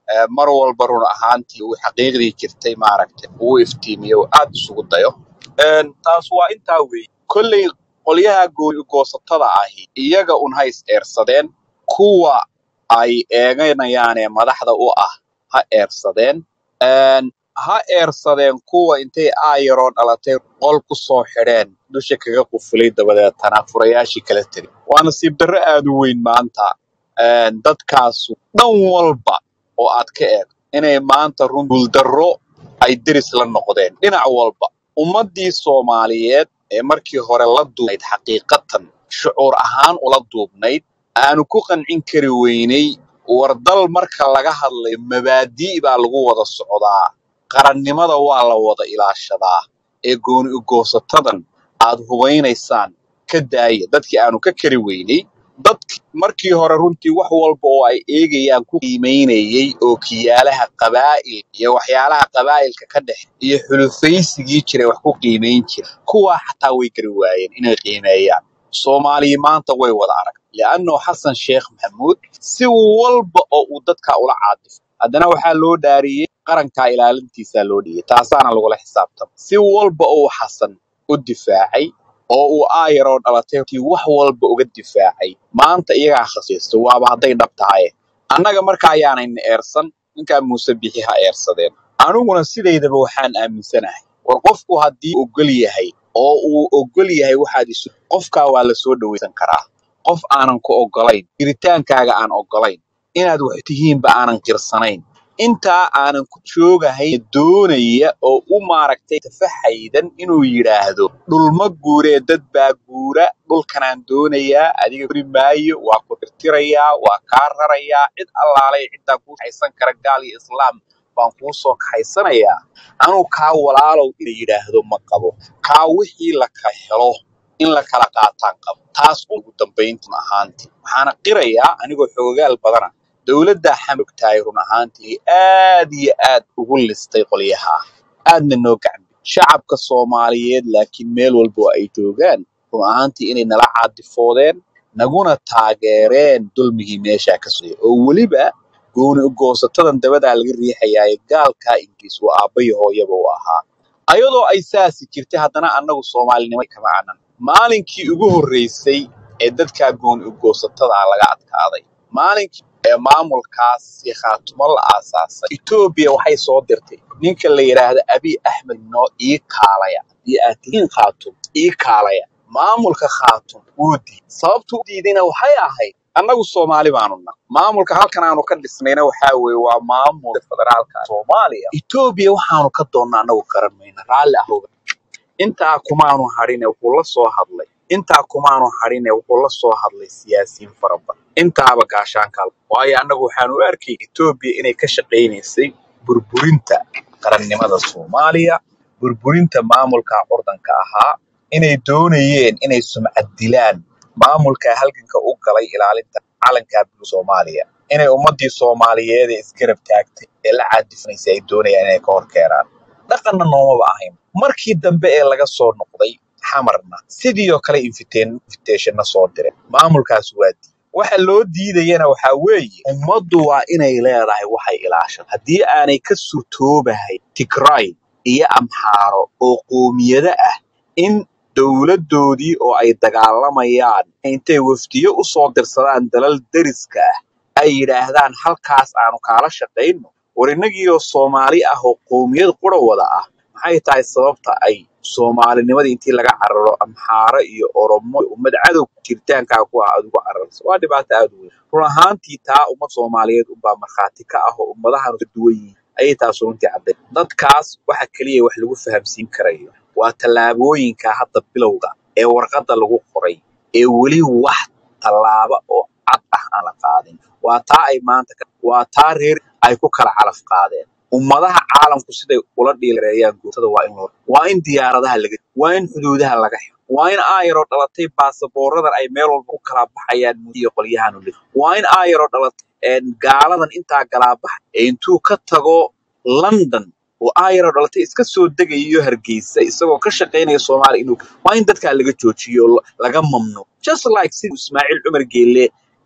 eh, mar walba run ahaantii uu xaqiiqdii jirtay maaragtay uu iftiimiyo uu aad isugu dayo Een, taas waa intaa weeye kolley qolyaha gooni goosatada ahi iyaga un ha is eersadeen kuwa ay eeganayaan ee madaxda u ah ha eersadeen Een, ha eersadeen kuwa intay aayaroo dhalatay qol ku soo xidheen dusha kaga qufulay dabadeetana furayaashii kala tiri waa nasiib darro aad u weyn maanta Een, dadkaasu dhan walba oo aad ka eegto inay maanta run guuldarro ay deris la noqdeen dhinac walba ummaddii soomaaliyeed ee markii hore la duubnayd xaqiiqatan shucuur ahaan ula duubnayd aanu ku qancin kari weynay wardal marka laga hadlayo mabaadii baa lagu wada socdaa qarannimada waa la wada ilaashadaa ee gooni ugoosatadan aad hubaynaysaan ka daaya dadkii aanu ka kari weynay dadki markii hore runtii wax walba oo ay eegayaan ku qiimaynayay oo kiyaalaha qabaa'il iyo waxyaalaha qabaa'ilka ka dhex iyo xulufaysigii jiray wax ku qiimayn jira kuwaa xataa way gari waayeen inay qiimeeyaan soomaaliya maanta way wada arag li'annoo xasan sheekh maxamuud si walba oo uu dadka ula caadifo haddana waxaa loo dhaariyey qarankaa ilaalintiisaa loo dhiyey taasaana lagula xisaabtama si walba oo uu xasan u difaacay oo uu aayaroo dhalatay tii wax walba uga difaacay maanta iyagaa khasaysto waaba hadday dhab tahay annaga marka ayaanayna eersan ninkaa muuse bixi ha eersadeen aniguna sidaydaba waxaan aaminsanahay war qofku haddii uu ogol yahay oo uu ogol yahay waxaad isu qofkaa waa la soo dhawaysan karaa qof aanan ku ogolayn jiritaankaaga aan ogolayn inaad wax tihiinba aanan qirsanayn intaa aanan ku joogahayn doonaya oo u maaragtay tafaxaydan inuu yidhaahdo dhulma guuree dad baa guura dhulkanaan doonayaa adiga guri maayo waa ku tirtirayaa waa kaa rarayaa cid allaalay ciddaa kuu kaxaysan kara gaal iyo islaam baan kuu soo kaxaysanayaa anuu kaa walaalow ina yidhaahdo ma qabo kaa wixii la ka helo in la kala qaataan qabo taas ugu dambayntan ahaantii waxaana qirayaa anigoo xoogaal badana dowladda xamogtahay run ahaantii aad iyo aad ugu listay qolyaha aadna noo gacan shacabka soomaaliyeed laakiin meel walba oo ay joogaan run ahaantii inay nala caadifoodeen naguna taageereen dulmigii meeshaa ka socday oo weliba gooni ugoosatadan dabadaa laga riixayaaye gaalkaa ingiriis waa aabbayo hooyaba u ahaa ayadoo ay saasi jirtay haddana annagu soomaalinimo kama anan maalinkii ugu horreysay ee dadkaa gooni ugoosatada laga adkaaday maalinkii ee maamulkaas si khaatumo la aasaasay etoobiya waxay soo dirtay ninka la yidhaahda abiy axmed noo ii kaalaya haddii aad tihiin khaatum ii kaalaya maamulka khaatum wuu diiday sababtu u diidayna waxay ahayd annagu soomaali baanu nahay maamulka halkan aanu ka dhisnayna waxaa weeye waa maamulka federaalka soomaaliya etoobiya waxaanu ka doonnaa annagu garan mayna raalli ahooga intaa kumaanu hadhine wuxuu la soo hadlay intaa kumaanu hadhine wuxuu la soo hadlay siyaasiyiin fara badan intaaba gaashaanka waayo annagu waxaanu u arkay etoobiya inay ka shaqaynaysay burburinta qarannimada soomaaliya burburinta maamulka curdanka ahaa inay doonayeen inay sumcad dilaan maamulka halganka u galay ilaalinta calanka bulu soomaaliya inay ummadii soomaaliyeed ee isgarab taagtay ee la caadifanaysay ay doonayaan inay ka hor keenaan dhaqanna noomaba ahayn markii dambe ee laga soo noqday xamarna sidii oo kale invitation invitationna soo diray maamulkaas waa diiday waxa loo diidayana waxaa weeye ummaddu waa inay leedahay waxay ilaashan haddii aanay ka surtoobahay tigray iyo amxaaro oo qoomiyado ah in dowladdoodii oo ay dagaalamayaan intay wafdiyo u soo dirsadaan dalal deriska ah ay yidhaahdaan halkaas aanu kaala shaqayno war innagiioo soomaali ah oo qoomiyad qura wada ah maxay tahay sababta ay soomaalinimadii intii laga cararo amxaaro iyo oromo ummad cadow jiritaankaa ku ah aad ugu cararayso waa dhibaato aad u weyn run ahaantii taa ummad soomaaliyeed unbaa markhaati ka ah oo ummadahan ka duwan yihiin ayay taas runtii cadday dadkaas waxa keliya wax lagu fahamsiin karayo waa tallaabooyinka hadda bilowga ee warqadda lagu qoray ee weli wax tallaaba oo cad ah aan la qaadin waa taa ay maanta ka- waa taa reer ay ku kala calaf qaadeen ummadaha caalamku siday ula dhiilareeyaan guutada waa in loo waa in diyaaradaha laga waa in xuduudaha laga xiro waa in aayaroo dhalatay baasaboorradan ay meel walba ku kala baxayaan iyo qolyahan u waa in aayaroo dhalatay een, gaaladan intaa galaabaxa ee intuu ka tago london oo aayaroo dhalatay iska soo degayo hargeysa isagoo ka shaqaynaya soomaaliya inuu waa in dadkaa laga joojiyo oo la- laga mamnuuc just like sidii ismaaciil cumar geelle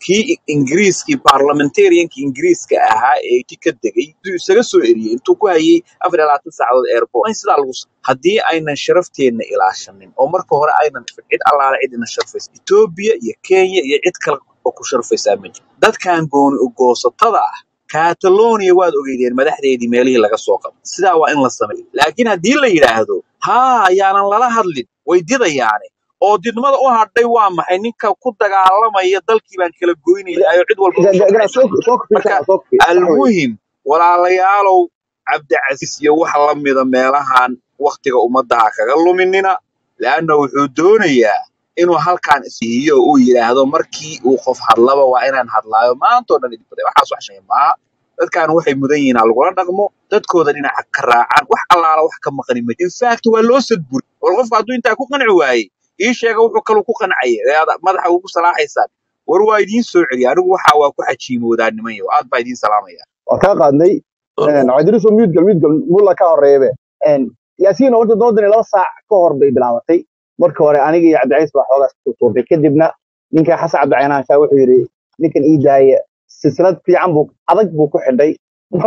kii ingiriiskii parliamentariankii ingiriiska ahaa ee ti ka degay intuu isaga soo eriyey intuu ku hayay afar iyo labaatan saacadood airport in sidaa lagu sa haddii aynan sharafteenna ilaashanin oo marka hore aynan cid allaale cid ina sharfaysa etoobiya iyo kenya iyo cid kale oo ku sharfaysaa ma jiro dadkan gooni ugoosatada ah catalonia waad ogeydeen madaxdeedii meelihii laga soo qabo sidaa waa in la sameeyo laakiin haddii la yidhaahdo haa ayaanan lala hadlin way didayaane oo didmada u hadhay waa maxay ninka ku dagaalamaya dalkii baan kala goynayna ayo cid walba u garaad shaqaysa soo soo kufisa marka soo kufi sax weeye almuhim walaalayaalow cabdicasiis iyo wax la mida meelahan waktiga ummadaha kaga luminina leanna wuxuu doonayaa inuu halkan isiiyo uu yidhaahdo markii uu qof hadlaba waa inaan hadlaayo maantoo dhan idin baday waxaas wax shay maaha dadkan waxay mudan yihiin ha lagula dhaqmo dadkooda dhinaca ka raacaan wax allaala wax ka maqani ma in fact waa loo sadburi war qofka hadduu intaa ku qanci waayey ii sheega wuxuu kaluu ku qancaya ee aad madaxa ugu salaaxaysaan war waa idiin soo celiya anigu waxa waa ku xajiimoodaa niman yo aad baa idiin salaamaya waa kaa qaadnay cabdiriso mudgal mudgal mulla ka horeebe yaasiin horta doodani laba saac ka hor bay bilaabatay marka hore aniga iyo cabdicays baa xoogaas ku tuurtay kadibna ninka xasan cabdicaynaasha wuxuu yidhi ninkan ii daaya silsilad fiican buu adag buu ku xidhay mar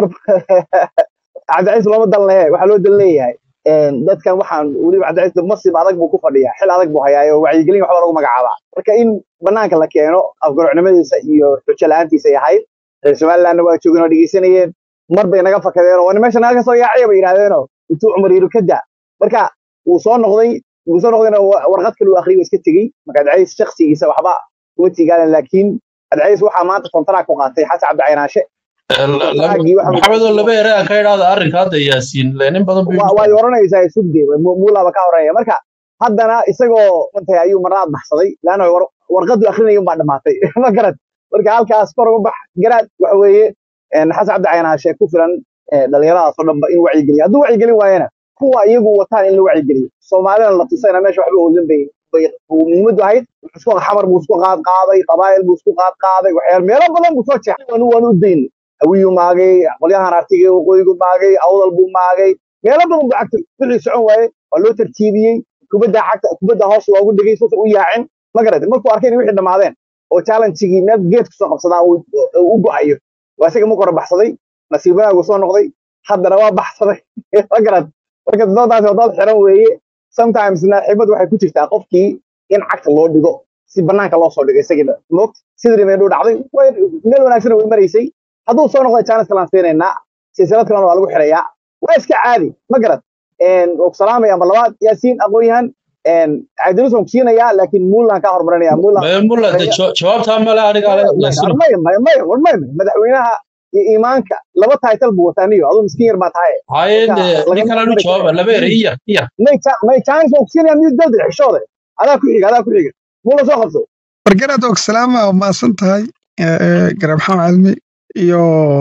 cabdicays looma dan lehe waxaa loo dan leeyahay dadkan waxaan weliba cabdicays masib adag buu ku fadhiyaa xil adag buu hayaa oo wacyigelin waxba lagu magacaabaa marka in banaanka la keeno afgarocnimadiisa iyo xujo la-aantiisa ay ahayd reer somalilandna waa joogeen oo dhegeysanayeen mar bay naga fakadeen oo meesha naga soo yaacaya bay yidhahdeenoo intuu cumar yidhi ka daa marka wuu soo noqday wuu soo noqdayna wa- warqad kale uu akhriyay waa iska tegey marka cabdicays shakhsigiisa waxba kuma tiigaanan laakiin cabdicays waxaa maanta kontaraag ku qaatay xasan cabdicaynaashe kontaraagii waxa maxamedoo laba ere aan ka idhaahda arrinka hadda yaasiin le nin badan buu waa igu waad oranaysaa sugde muulaba ka horeeya marka haddana isagoo mantay ayuu marnaad baxsaday laanna war- warqadu akrinaya baa dhamaatay ma garad marka halkaas kor uga bax garaad waxa weeye een, xasan cabdi caynaashe ku filan ee, dhalinyaradaas oo dhanba in wacyigeliyo hadduu wacyigelin waayana kuwa iyagu wataan in la wacyigeliyo soomaalina la tusayna meesha waxba oolin bay bay uu muhiimadu ahayd wuxuu isku xamar buu isku qaad qaaday qabaa'il buu isku qaad qaaday waxyaal meelo badan buu soo jeexay waanu waanu u dayn hawiyuu maagay qolyahan artigay waqooyigu maagay awdal buu maagay meelo badan buu cagtay wixii socon waaye waa loo tartiibiyey kubadda cagta kubadda hoos loogu dhigay suusa u yaacin ma garatay markuu arkay in wixii dhammaadeen oo challenge-gii meel geed kusoo qabsadaa uu uu u go'ayo waa isaga marka hore baxsaday nasiib wanaagu soo noqday haddana waa baxsaday ma garat marka doodaas waa dood xiran weeye sometimesna xibad waxay ku jirtaa qofkii in cagta loo dhigo si banaanka loo soo dhigo isagiina moogta sidii meedhuu dhacday way meel wanaagsan way maraysay hadduu soo noqday chance kalaan siinaynaa silsilad kalena waa lagu xirayaa waa iska caadi ma garad waa ku salaamaya amba labaad yaasiin aqoon-yahan cabdiruus waan ku siinayaa laakiin muullaan kaa hormarinaya muullaan maya mulla de jaw- jawaabtaa male aniga ale yaasiino maya maya maya war maya maya madaxweynaha iyo iimaanka laba title buu wataa niyo aduu miskiin yar baa tahay haye marka de nin lagama kale anu mari jawaaba karayo laba ere iyar iyar may cha- may chance waan ku siinayaa miyuu dalda xishooda adaa ku xiga adaa ku xiga muula soo qabso wargaraad og salaama waa mahadsan tahay garab maxamed calmi iyo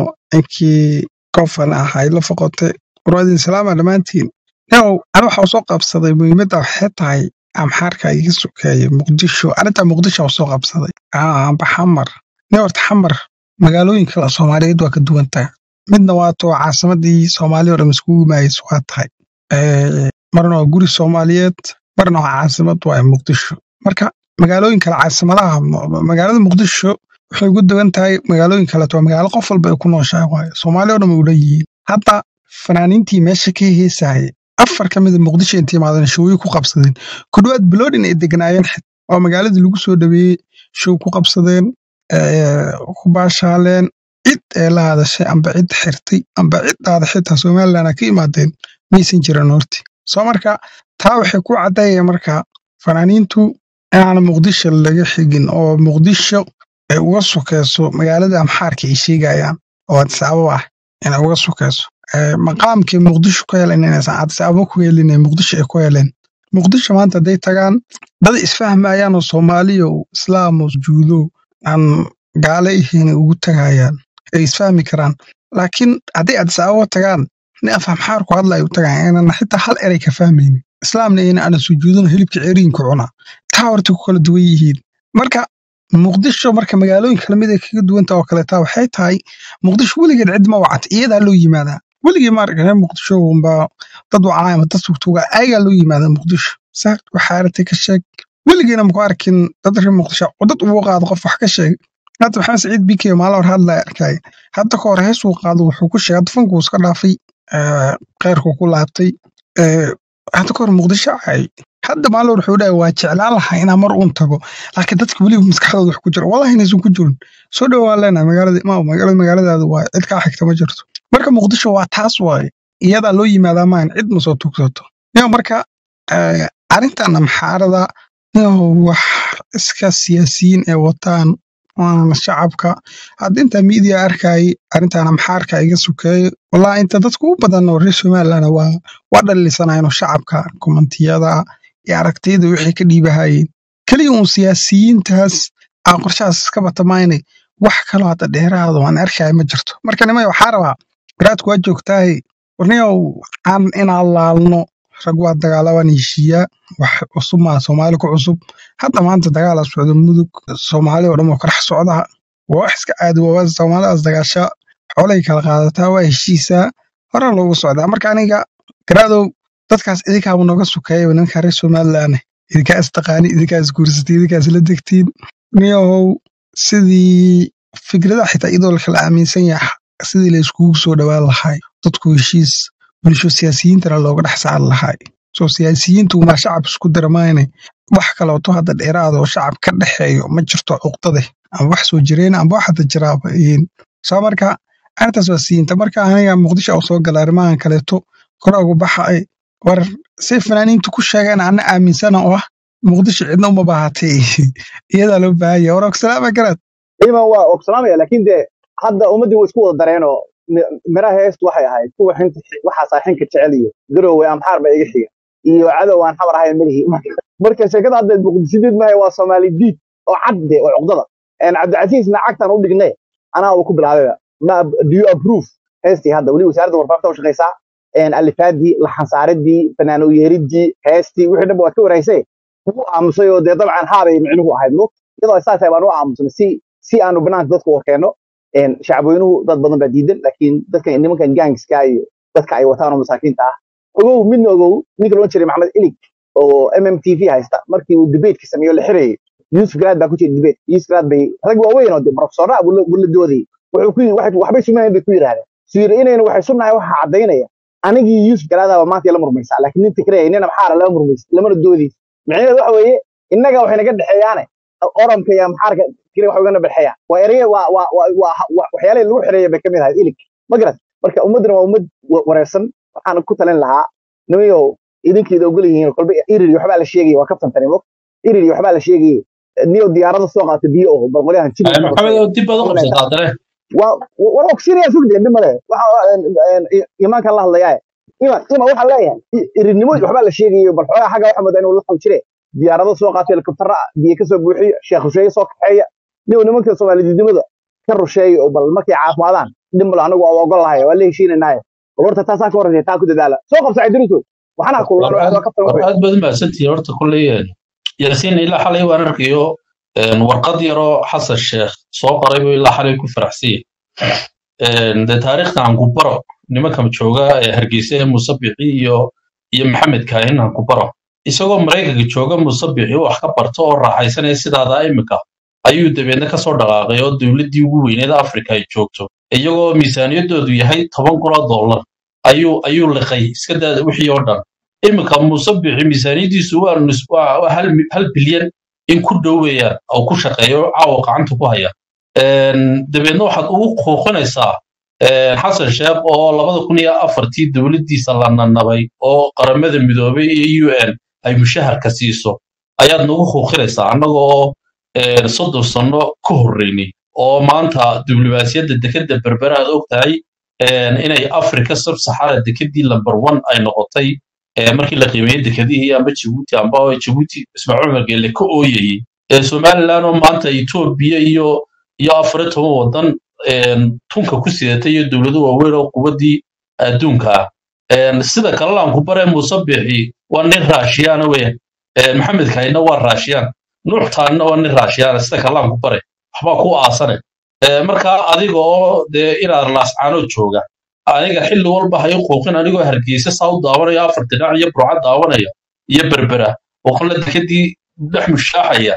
inkii kofan ahayd la foqote warwaadin salaama dhammaantiin now ana waxa usoo qabsaday muhiimadda waxay tahay amxaarka iga sokeeye muqdisho arrinta muqdisho waa usoo qabsaday amba xamar ne horta xamar magaalooyin kale soomaaliyeed waa ka duwan tahay midna waa too caasimadii soomaaliya oo dhan iskugu imaayeysa waa tahay Eh, marna waa guri soomaaliyeed marna waa caasimad waa muqdisho marka magaalooyin kale caasimadaha ma- magaalada muqdisho waxay ugu duwan tahay magaalooyin kaleeto waa magaalo qof walba ay ku nooshahay waayo soomaali oo dhan way u dhan yihiin hadda fanaaniintii meesha ka heesayay afar ka mida muqdisho intay imaadeen showyo ku qabsadeen ku dhowaad biloodhin ay deganaayeen xit oo magaaladii lagu soo dhaweeyey show ku qabsadeen eh, ku baashaaleen cid ee la hadashay amba cid xirtay amba ciddaada xitaa somaliland ka imaadeen maysan jiran horti soo marka taa waxay ku caddaynaya marka fanaaniintu inaan muqdisho laga xigin oo muqdisho ay uga sokeyso magaalada amxaarka ay sheegayaan oo addis ababa ah inay uga sokeyso Eh, maqaamkii muqdisho ku heleen inaysan addis ababa ku helin ee muqdisho ay ku heleen muqdisho maanta hadday tagaan dad isfahmayaan oo soomaaliya oo islaam oo juudo aan gaale ihiin ay ugu tagayaan ay isfahmi karaan laakiin hadday addis ababa tagaan nin af amxaar ku hadla ay u tagaan inaan xitaa hal erey ka fahmaynin islaamna ina ana sujuudin hilibka ceriinka cuna taa horta ku kala duwan yihiin marka muqdisho marka magaalooyin kale mid ay kaga duwanta oo kaleeta waxay tahay muqdisho weligeed cid ma wacata iyadaa loo yimaadaa weligii ma arag reer muqdisho unba dad wacaa ama dad sugtuuga ayagaa loo yimaadaa muqdisho saar waxaa aragtay ka sheeg weligeena maku arkin dad reer muqdisho oo dad ugu qaado qof wax ka sheeg hadda maxamed saciid bike maalin hor hadlaya arkay hadda ka hor heesuu qaado wuxuu ku sheegay dufankuu iska dhaafay eh, kheyrkuu ku laabtay eh, hadda ka hor muqdisho cay hadda maalin hor wuxuu dhahay waa jeclaan lahaa inaan mar uun tago laakiin dadka weliba maskaxdooda wax ku jira wallahi inaysan ku jirin soo dhowaan leenahay magaalada imaam magaalada magaaladaada waa cid kaa xigta ma jirto marka muqdisho waa taas waaye iyadaa loo yimaadaa maahan cid ma soo tugsato niyo marka eh, arrintan amxaarada niyo wax iska siyaasiyiin ee wataan waana shacabka hadda inta miidiya arkay arrintan amxaarka iga sukeeyo wallahi inta dadku u badan oo reer somaliland waa waa dhalisanayno shacabka komantiyada iyo aragtiyada wixii ka dhiibahayeen keliya uun siyaasiyiintaas aan qorshahaas iska batamaynay wax kaloo hadda dheeraado aan arkaya ma jirto marka nimay waxaa rabaa garaadku waa joogtaahay warniyow aan inaan laalno rag waa dagaalabaan heshiiyaa wax cusub maa soomaali ku cusub hadda maanta dagaala socdo mudug soomaali oo dhan oo karax socda waa wax iska caadi waa soomaalidaas dagaasha xoolay kala qaadataa waa heshiisaa hore loogu socdaa marka aniga garaadow dadkaas idinkaaba nooga sukeeya nimanka reer somaliland idinkaa istaqaani idinkaa isguursatay idinkaa isla degtiin niyahow sidii fikradaha xitaa iyadoo la kala aaminsan yahay sidii la iskugu soo dhowaan lahay dadku heshiis bulsho siyaasiyiintana looga dhex saari lahay soo siyaasiyiintu maa shacab isku daramayne wax kaleeto hadda dheeraada oo shacab ka dhexeeyo ma jirto cuqdade ama wax soo jireen amba wax hadda jiraaba yihiin soo marka arrintaas waa siiyinta marka aniga muqdisho oo soo gala arrimahan kaleeto kore ugu baxay war say fanaaniintu ku sheegeen ana aaminsana oo ah muqdisho cidna uma baahatay iyadaa loo baahan yahay war ogsalaama garaad iman waa ogsanaamaya laakiin dee hadda ummaddii way isku wada dareenoo mi- miraha heestu waxay ahayd kuwa xinta waxaasaa xinka jecel iyo garowe amxaar baa iga xiga iyo cadow aan xamar ahayn malihi marka sheekada hadda muqdisidiid mahay waa soomaali diid oo cad de oo cuqdada En cabdicasiisna cagtan u dhignay anaa uu ku bilaabayba ma do you approve heestii hadda weli wasaaradda warfaafinta u shaqaysaa En alifaadii laxansaaridii fanaan u yeeridii heestii wixii dhanba waad ka waraysay wuu aamusay oo dee dabcan haabay micnuhu ahayd mo iyadoo saas tahay baan u aamusnay si si aanu banaanka dadku warkeenno En shacabweynuhu dad badan baa diidan laakiin dadkan nimankan gangska iyo dadka ay wataan oo masaakiinta ah ogow midna ogow ninka loon jiray maxamed ilig oo mm t v haysta markii uu debateka sameeyo la xirayay yusuf garaad baa ku jira debate yusuf garaad bay rag waaweyn oo de profesora buu la buu la doodayay wuxuu ku yidhi waxay- waxbay sumayeen bay ku yidhaahdeen suu yidhi inayna waxay sunnahay waxa caddaynaya anigii yusuf garaadaaba maanta la murmaysaa laakiin nin tigraya nina maxaara lama murmaysa lamana doodaysa micnaheedu waxa weeye innaga waxay naga dhexeeyaane oramka iyo maxaarka kiri wax ugana dhexeeyaan waa ereye waa waa waa waa- waa- waxyaalihii lagu xireeya bay ka mid ahayd ilig ma garat marka ummaddana waa ummad wa- wareersan waxaan ku talin lahaa nimayow idinkeeda ogol yihiin kolba iriri waxbaa la sheegaya waa kabtantani mog iriri waxbaa la sheegaya niyo diyaarada soo qaata biyo oo balqolyahan jibin ka maxamed hoseeya oo dib baad u Online qabsataa dare waa war oksiniya sugdee dhib male waxa imaankan la hadlayaa ima ima waxaan leeyahay i- irinimo waxbaa la sheegayo bal xoogaa xagga waxa moodaa inuu la xaw jire diyaarado soo qaato helikobtara biyo kasoo buuxiyo sheekh rusheeye soo kaxeeya niyo nimanka soomaalididnimada ka rusheeya oo bal markay caafimaadaan dhib male anagu waa ogol lahay waa la heshiinanaye bal horta taasaa ka horreysa taa ku dadaala soo qabsa cidriso waxana war kullan aad waa kabtan war wuxuu aad baad mahadsantihiin horta kolley yaasiin ilaa xalay waan arkayo een, warqad yaroo xasan sheekh soo qoray buu ilaa xalay ku faraxsan yahay dee taariikhda aan ku baro nimankan jooga ee hargeysa ee musabixi iyo iyo maxamed kaahin aan ku baro isagoo maraykanka jooga musabixi wax ka barto oo raaxaysanaya sidaada imika ayuu dabeedna kasoo dhaqaaqay oo dowladdii ugu weyneed afrika ay joogto iyagoo miisaaniyadoodu yahay toban kun oo dollar ayuu ayuu liqay iska daa wixii oo dhan iminka musabixi miisaaniyadiisu waa nus- waa waa hal mi- hal bilyan in ku dhow weeyaan oo ku shaqeeyo caawa gacanta ku haya Een, dabeedna waxaad ugu quuqinaysaa een, xasan sheekh oo labada kun iyo afartii dowladdiisa la nanabay oo qaramada midoobay iyo u n ay mushaharka siiso ayaad nagu quuqinaysaa annaga oo een, soddon sano ka horreynay oo maanta diblomaasiyadda dekedda berbera aad og tahay een, inay africa sub-sahara dekedii number one ay noqotay ee markii la qiimeeyey dekedihii amba jabuuti amba jabuuti ismaaciil umar geelle ka ooyayey ee somaliland oo maanta etoobiya iyo iyo afar iyo toban wadan een, tunka ku sidatay iyo dowlado waaweyn oo quwaddii adduunka ah Een, sida kalena aan ku bare musabixi waa nin raashiyaana weya maxamed kahina waa raashiyaan nuuxtaanina waa nin raashiyaana sida kalena aan ku bare waxbaa ku aasane Ee, marka adiga oo dee inaad laascaano jooga aniga xilli walba hayo quuqin anigoo hargeysa saa u daawanaya afar dhinac iyo burca daawanaya iyo berbera oo qola dekadii dhex mushaaxaya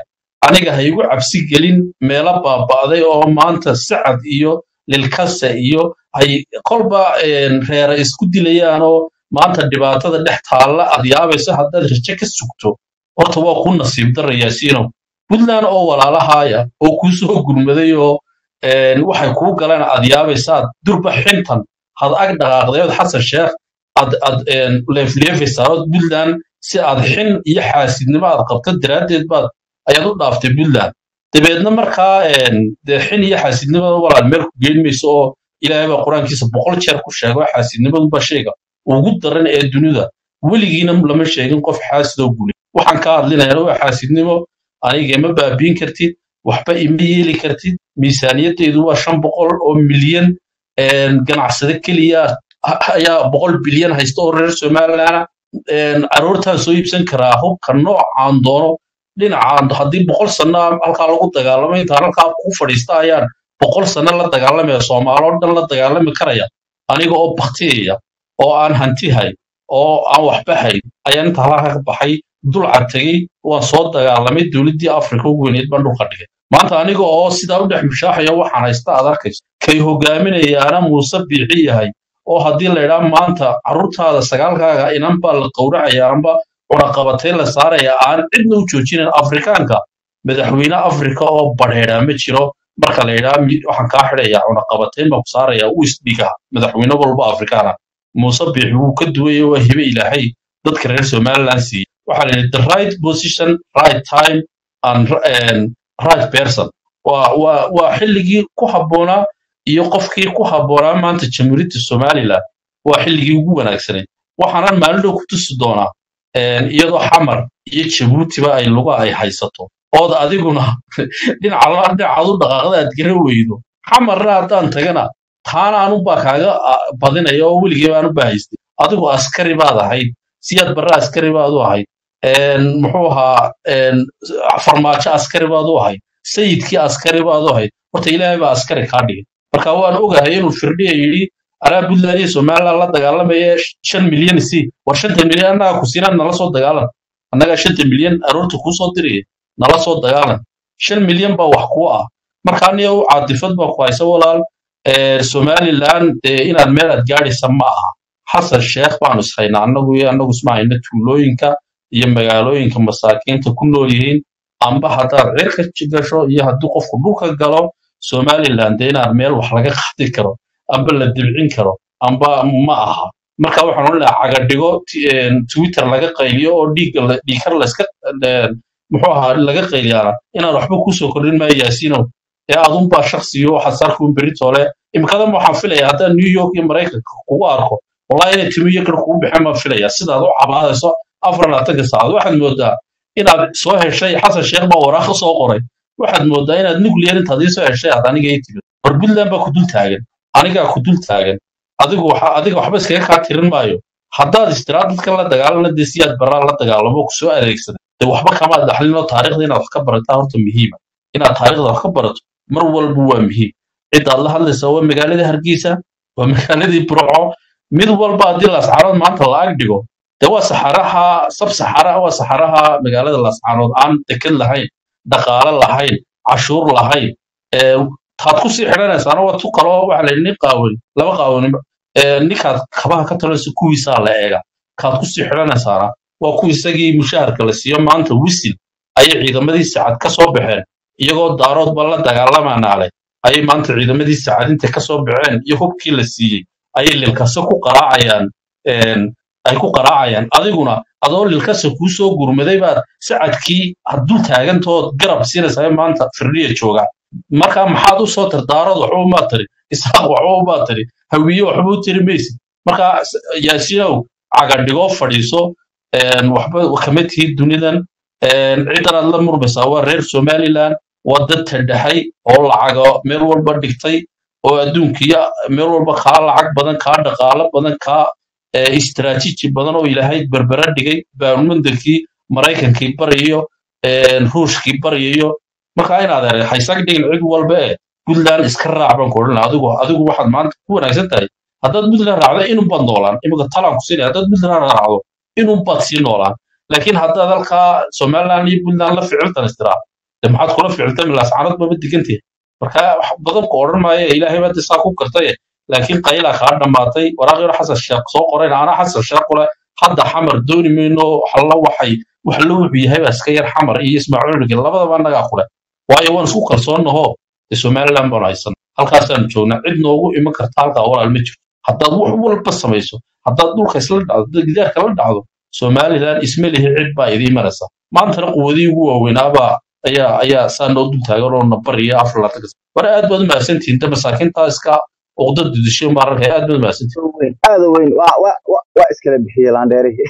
aniga ha igu cabsi gelin meelo baaba'day oo maanta sacad iyo lilkase iyo ay kolba een, reera isku dilayaan oo maanta dhibaatada dhex taalla aad yaabayso haddaad rajo ka sugto horta waa ku nasiib dara yaasiinow puntland oo walaalahaaya oo kuu soo gurmaday oo een, waxay kuu galeen aad yaabaysaad durba xintan had ag dhaqaaqdayood xasan sheekh aad aad een, leefleefaysaa ood puntland si aad xin iyo xaasidnimo aad qabto daraaddeed baad ayaad u dhaaftay puntland dabeedna markaa een, dee xin iyo xaasidnimada walaal meel ku geyn mayso oo ilaahay baa qur-aankiisa boqol jeer ku sheego xaasidnimaduba shayga ugu daran ee dunida weligiina lama sheegin qof xaasidoo guli waxaan ka hadlinayana waa xaasidnimo aniga ima baabiin kartid waxba ima yeeli kartid miisaaniyaddeedu waa shan boqol oo milyan een, ganacsade keliya a- ayaa boqol bilyan haysta oo reer somalilandna caruurtaan soo iibsan karaa hubka noocaan doono dhinacaan haddii boqol sano halkaa lagu dagaalamo intaan halkaa ku fadhiista ayaan boqol sano la dagaalamaya soomaaloo dhan la dagaalami karaya aniga oo baktiyaya oo aan hanti hayn oo aan waxba hayn ayaan inta halkaa ka baxay dulca tegey waan soo dagaalamay dowladdii afrika ugu weyneed baan dhulka dhigay maanta aniga oo sidaa u dhex mushaaxaya waxaan haysta aad arkayso kay hogaaminayaana muuse biixi yahay oo haddii la idhaa maanta carruurtaada sagaalkaaga inan baa la qowracaya amba cunaqabatay la saaraya aan cidna u joojinayn afrikaanka madaxweyne afrika oo badheedhaa ma jiro marka la idhaa mi- waxaan kaa xidhaya cunaqabatayn baan ku saaraya u isdhiga madaxweyne walba afrikaana muuse biixi wuu ka duwaya waa hibe ilaahay dadka reer somaliland siiyey waxaa la yidhi the right position right time and and right person waa waa waa xilligii ku habboonaa iyo qofkii ku habboonaa maanta jamhuuriyadda somaliland waa xilligii ugu wanaagsaneyd waxaanan maalin dhow ku tusi doonaa een, iyadoo xamar iyo jabuutiba ay luga ay haysato ood adiguna dhinaca la dhinacaad u dhaqaaqda aad gara weydo xamarna haddaan tagana taana anubaa kaaga ah, badinaya oo weligii baan u bahaystay adigu askari baad ahayd siyaad barre askari baad u ahayd een, muxuu ahaa een, farmaajo askari baad u ahayd sayidkii askari baad u ahayd horta ilaahay baa askari kaa dhigay marka waan ogahay inuu firdhiya yidhi anaa puntland iyo somaliland la dagaalamaya shan milyan si war shanta milyan annaga ku siinaan nala soo dagaalan annagaa shanta milyan aroorta kuu soo diraya nala soo dagaalan shan milyan baa wax kuu ah marka aniga u caatifad baa ku haysa walaal ee, somaliland dee inaad meel aad gaadhaysa ma aha xasan sheekh baanu ishaynaa annagu iyo annagu isma hayna tuulooyinka iyo magaalooyinka masaakiinta ku nool yihiin amba haddaad cirka j- gasho iyo haddii qofku dhulka galo somaliland dee inaad meel wax laga qaadi karo amba la dibcin karo amba ma aha marka waxaan odhan lahaa cagadhigo ti- een, twitter laga qayliyo oo dhiigga la- dhiigkar layska een, muxuu ahaa laga qayliyaana inaan waxba kusoo kordhin maayo yaasiinow ee adunbaa shaksiyo waxaad sarkuun beritoole imikadan waxaan filaya haddaan new york iyo maraykanka kugu arko wallahi inay timi iyo gar kugu bixin baan filaya sidaad u cabaadayso afar labaatanka saacad waxaad moodaa inaad soo heshay xasan sheekh baa waraaqo soo qoray waxaad moodaa inaad nuclear intaad ii soo heshay aad aniga ii timid war puntland baa ku dul taagan anigaa ku dul taagan adigu waxa adiga waxba iskaga kaa tirin maayo haddaad istiraa dadkan la dagaalana dee siyaad baraa la dagaalamo ku soo adeegsada dee waxba kamaad dhaxlinoo taariikhda inaad wax ka barataa horta muhiima inaad taariikhda wax ka barato mar walba waa muhiim cidaad la hadlaysaa waa magaaladii hargeysa waa magaaladii burco mid walba haddii lascaanood maanta la ag dhigo dee waa saxaraha sab saxara waa saxaraha magaalada lascaanood aan deked lahayn dhaqaale lahayn cashuur lahayn ee taad ku sii xidhanaysaana waa tu kaloo waxa la yidhi nin qaawan laba qaawan ee ninkaad kabaha ka talayso kuwiisaa la eega kaad ku sii xidhanaysaana waa kuwa isagii mushaharka la siiyo maanta wisil ayay ciidamadii sacad ka soo baxeen iyagoo daaroodba la dagaalamanaale ayay maanta ciidamadii sacad intay ka soo baxeen iyo hubkii la siiyey ayay lilkase ku qaraacayaan een, ay ku qaraacayaan adiguna adoo lilkase kuu soo gurmaday baad sacadkii hadduu taagantood garab siinaysaa maanta firdhiya jooga marka maxaad u soo tir daarood waxba umaa tiri isaaq waxba umaa tiri hawiye waxba u tiri maysid marka s- yaasiinow cagadhigoo fadhiiso een, waxba kama tihid dunidan een, ciddan aad la murmaysaa waa reer somaliland waa dad tadhaxay oo lacago meel walba dhigtay oo adduunkiya meel walba kaa lacag badan kaa dhaqaalo badan kaa eh, istiraatiiji badan oo ilaahay berbera dhigay baarmundankii maraykankii baryayo een, ruushkii baryayo marka inaad ere haysag dhigin cid walba ee puntland iska raac baan ku odhan lahaa adigu adigu waxaad maanta ku wanaagsan tahay haddaad puntland raacdo inun baad noolaan imika talaan ku siinaya haddaad puntland raacdo inun baad sii noolaan laakiin haddaad halkaa somaliland iyo puntland la ficiltan istiraa de maxaad kula ficiltami laascanad maba digantihin marka wax badan ku odhan maayo ilaahay baa saa ku gartaye laakiin qaylaa kaa dhammaatay waraaqyaro xasan sheekh soo qorayna anaa xasan sheekh kule hadda xamar dooni mayno alla waxay wax la wuxuu yahay baa iska yar xamar iyo ismaaciil cunugin labadaba annagaa kule waayo waan isku kalsoonaho de somaliland baan haysan halkaasaanu joognaa cid noogu iman karta halkaa walaal ma jirto haddaad wax walba samayso haddaad dhulka isla dhacdo haddaad gidaarka la dhacdo somaliland isma lihi cid baa idii maraysa maantana quwadihii ugu waaweynaabaa ayaa ayaa saa noo dul taagan oo nabar iyo afar laatan kas war aad baad u mahadsantihiin de masaakiintaa iska uqdada disho maararka aad baad u mahadsantihiin weyn aad u weyn waa waa waa waa iskala bixiyey laandheerihii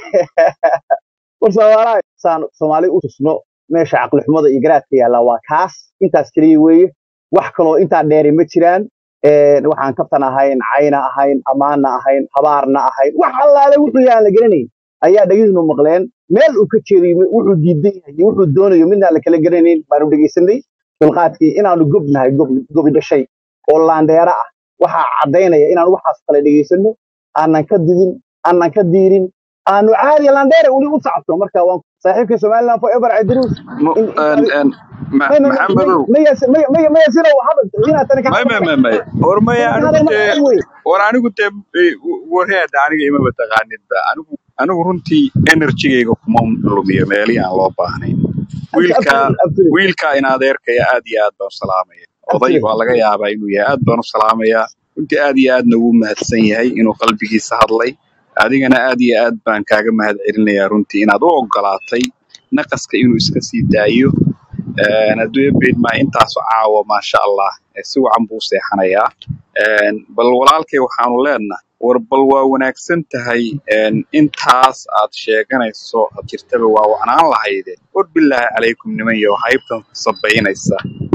war soomaaliya saan soomaali u tusno meesha caqli xumada iyo garaadka yaalla waa kaas intaas keliya weeye wax kaloo intaa dheeri ma jiraan Een, waxaan kabtan ahayn cayna ahayn ammaanna ahayn habaarna ahayn wax allaale wuxuu yahan la garanayn ayaa dhegihinu maqleen meel uu ka jeedayo wuxuu diidan yahay iyo wuxuu doonayo midnaan la kala garanayn baanu dhegaysanay dulqaadkii inaanu gobnahay gob gobi dhashay oo laandheera ah waxaa caddaynaya inaanu waxaas kale dhegaysano aanan ka didin aanan ka diirin aanu caadi laandheera weli u sacabto marka waan saaxiibkay somaliland forever cadiruus Mu- in een- een, ma- may may may maxamedow may may may sino hadal inaad tani ka may may hadal may may war maya tani ka anigu hadal ma dee dhacay wey war anigu dee eh, warheeda aniga imaba taqaanidba anigu anigu runtii enerjigayga kuma lumiyo meelihii aan loo baahnayn wiilka absolutely absolutely wiilka in adeerkaya aad iyo aad baan u salaamaya oday absolutely waa laga yaabaa inuu yahay aad baan u salaamayaa runtii aad iyo aadna wuu mahadsan yahay inuu qalbigiisa hadlay adigana aad iyo aad baan kaaga mahad celinayaa runtii inaad u ogolaatay naqaska inuu iska sii daayo Een, adduunyo beedmaa intaasu caawa maasha allah ee si wacan buu u seexanayaa Een, bal walaalkay waxaanu leenahay war bal waa wanaagsan tahay een, intaas aad sheeganayso aad jirtaba waa wacnaan lahayde war bilaahi calaykum niman iyo haybtan sabaynaysa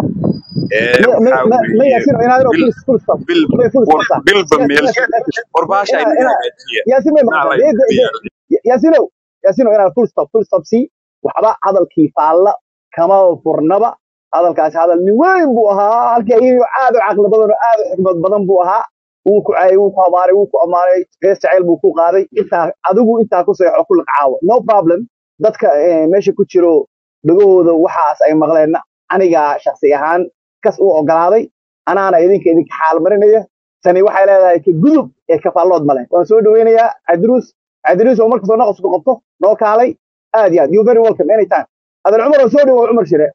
ee ما ما waxaa ما ما weeye ياسين انا اروح bil فول فول ستوب bil ما فول war ستوب bilba ياسين meel ياسين war baasha انا inaga انا hagaajiya ياسين ما naa مقطع la دي دي ياسين ياسين انا فول ستوب فول ستوب سي وحبا hadalkii faalla kama furnaba hadalkaasi hadal nin weyn buu ahaa halkii ayuu aad u caqli badan oo aad u xikmad badan buu ahaa wuu ku caayay wuu ku habaaray wuu ku ammaanay hees jacayl buu ku qaaday intaa adigu intaa ku seexo ku laqcaawo no problem dadka eh, meesha ku jiro dhagahooda waxaas ay maqleen aniga shakhsi ahaan kas u ogolaaday anaana idinka idinka xaal marinaya tani waxay leedahay ka gudub ee kafaallood male waan soo dhaweynayaa cabdiruus cabdiruus oo markastoo naqas ku qabto noo kaalay aad iyo aad you very welcome anytime adan cumar oo soo dhawo cumar shire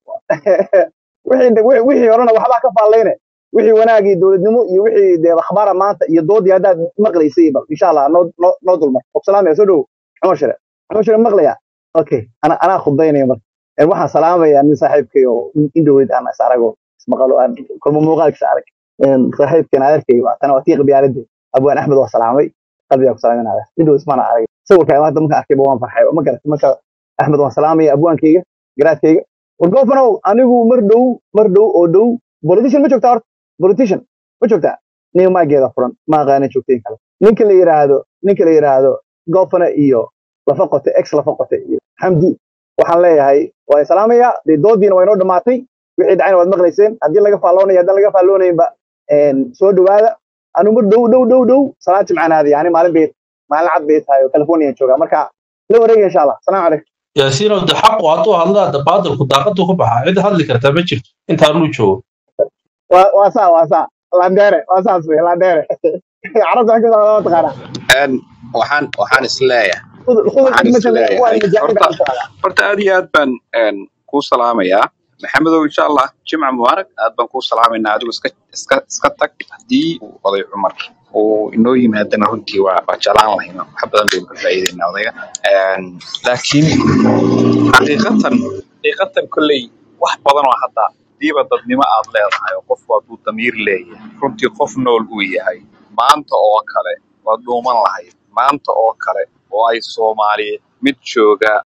wixii wixii wixii horena waxbaa ka faallayne wixii wanaagii dowladnimo iyo wixii dee akhbaara maanta iyo doodii haddaad maqlaysay bal insha allah noo noo noo dulmar salaamaya soo dhawo cumar shire cumar shire maqlaya okay ana anaa khudbaynaya marka Een, waxaan salaamayaa nin saaxiibkay oo in dhaweyd aan is arago ismaqalo aan kulmo muuqaalkiisa arag Een, saaxiibkan adeerkay waa tana waa tii qabyaaladee abwaan axmed waa salaamay qalbigaa ku salaaminaya in dhaweyd ismaana arag sawirka hadda markaan arkayba waan farxay ma garat marka axmed waan salaamaya abwaankayga garaadkayga war goofanow anigu mar dhow mar dhow oo dhow politician ma joogtaa horta politician ma joogtaa nin maageeda furan ma aqaana joogtayn kale ninka la yiraahdo ninka la yiraahdo goofana iyo lafa qote ex lafa qote iyo xamdi waxaan leeyahay waan salaamayaa dee doodiina waa inoo dhammaatay wixii dhacayna waad maqlayseen haddii laga faalloonayo haddaan laga faalloonaynba een, soo dhowaada anu mar dhow dhow dhow dhow salaad jimcaanaadi yani maalin bay maalin cad bay tahay oo california joogaa marka la wareega insha allah salaamu calaykum yaasiinow de xaqu hadduu hadlaa de baadilku daaqadu ku baxaa cid hadli kartaa ma jirto intaanuu joogo waa waa saa waa saa landere waa saas wey landere carabta xagga waa taqaanaa Een, waxaan waxaan is leeyahay khudul khudul waxaan is xigmatan waa leeyahay majaacida horta ku taqaanaa horta aad iyo aad baan een, kuu salaamayaa maxamedow insha allah jimca mubaarak aad baan kuu salaamaynaa adigu iska iska iska tag haddii uu oday cumar uu inoo yimaadana runtii waa waa jeclaan lahayna wax badan baynu ka faa'iidaynaa odayga Een, laakiin xaqiiqatan xaqiiqatan kolley wax badan oo hadda diiba dadnimo aad leedahay oo qofku hadduu damiir leeyahay runtii qof nool uu yahay maanta oo kale waad dhuuman lahayd maanta oo kale oo ay soomaaliyeed mid jooga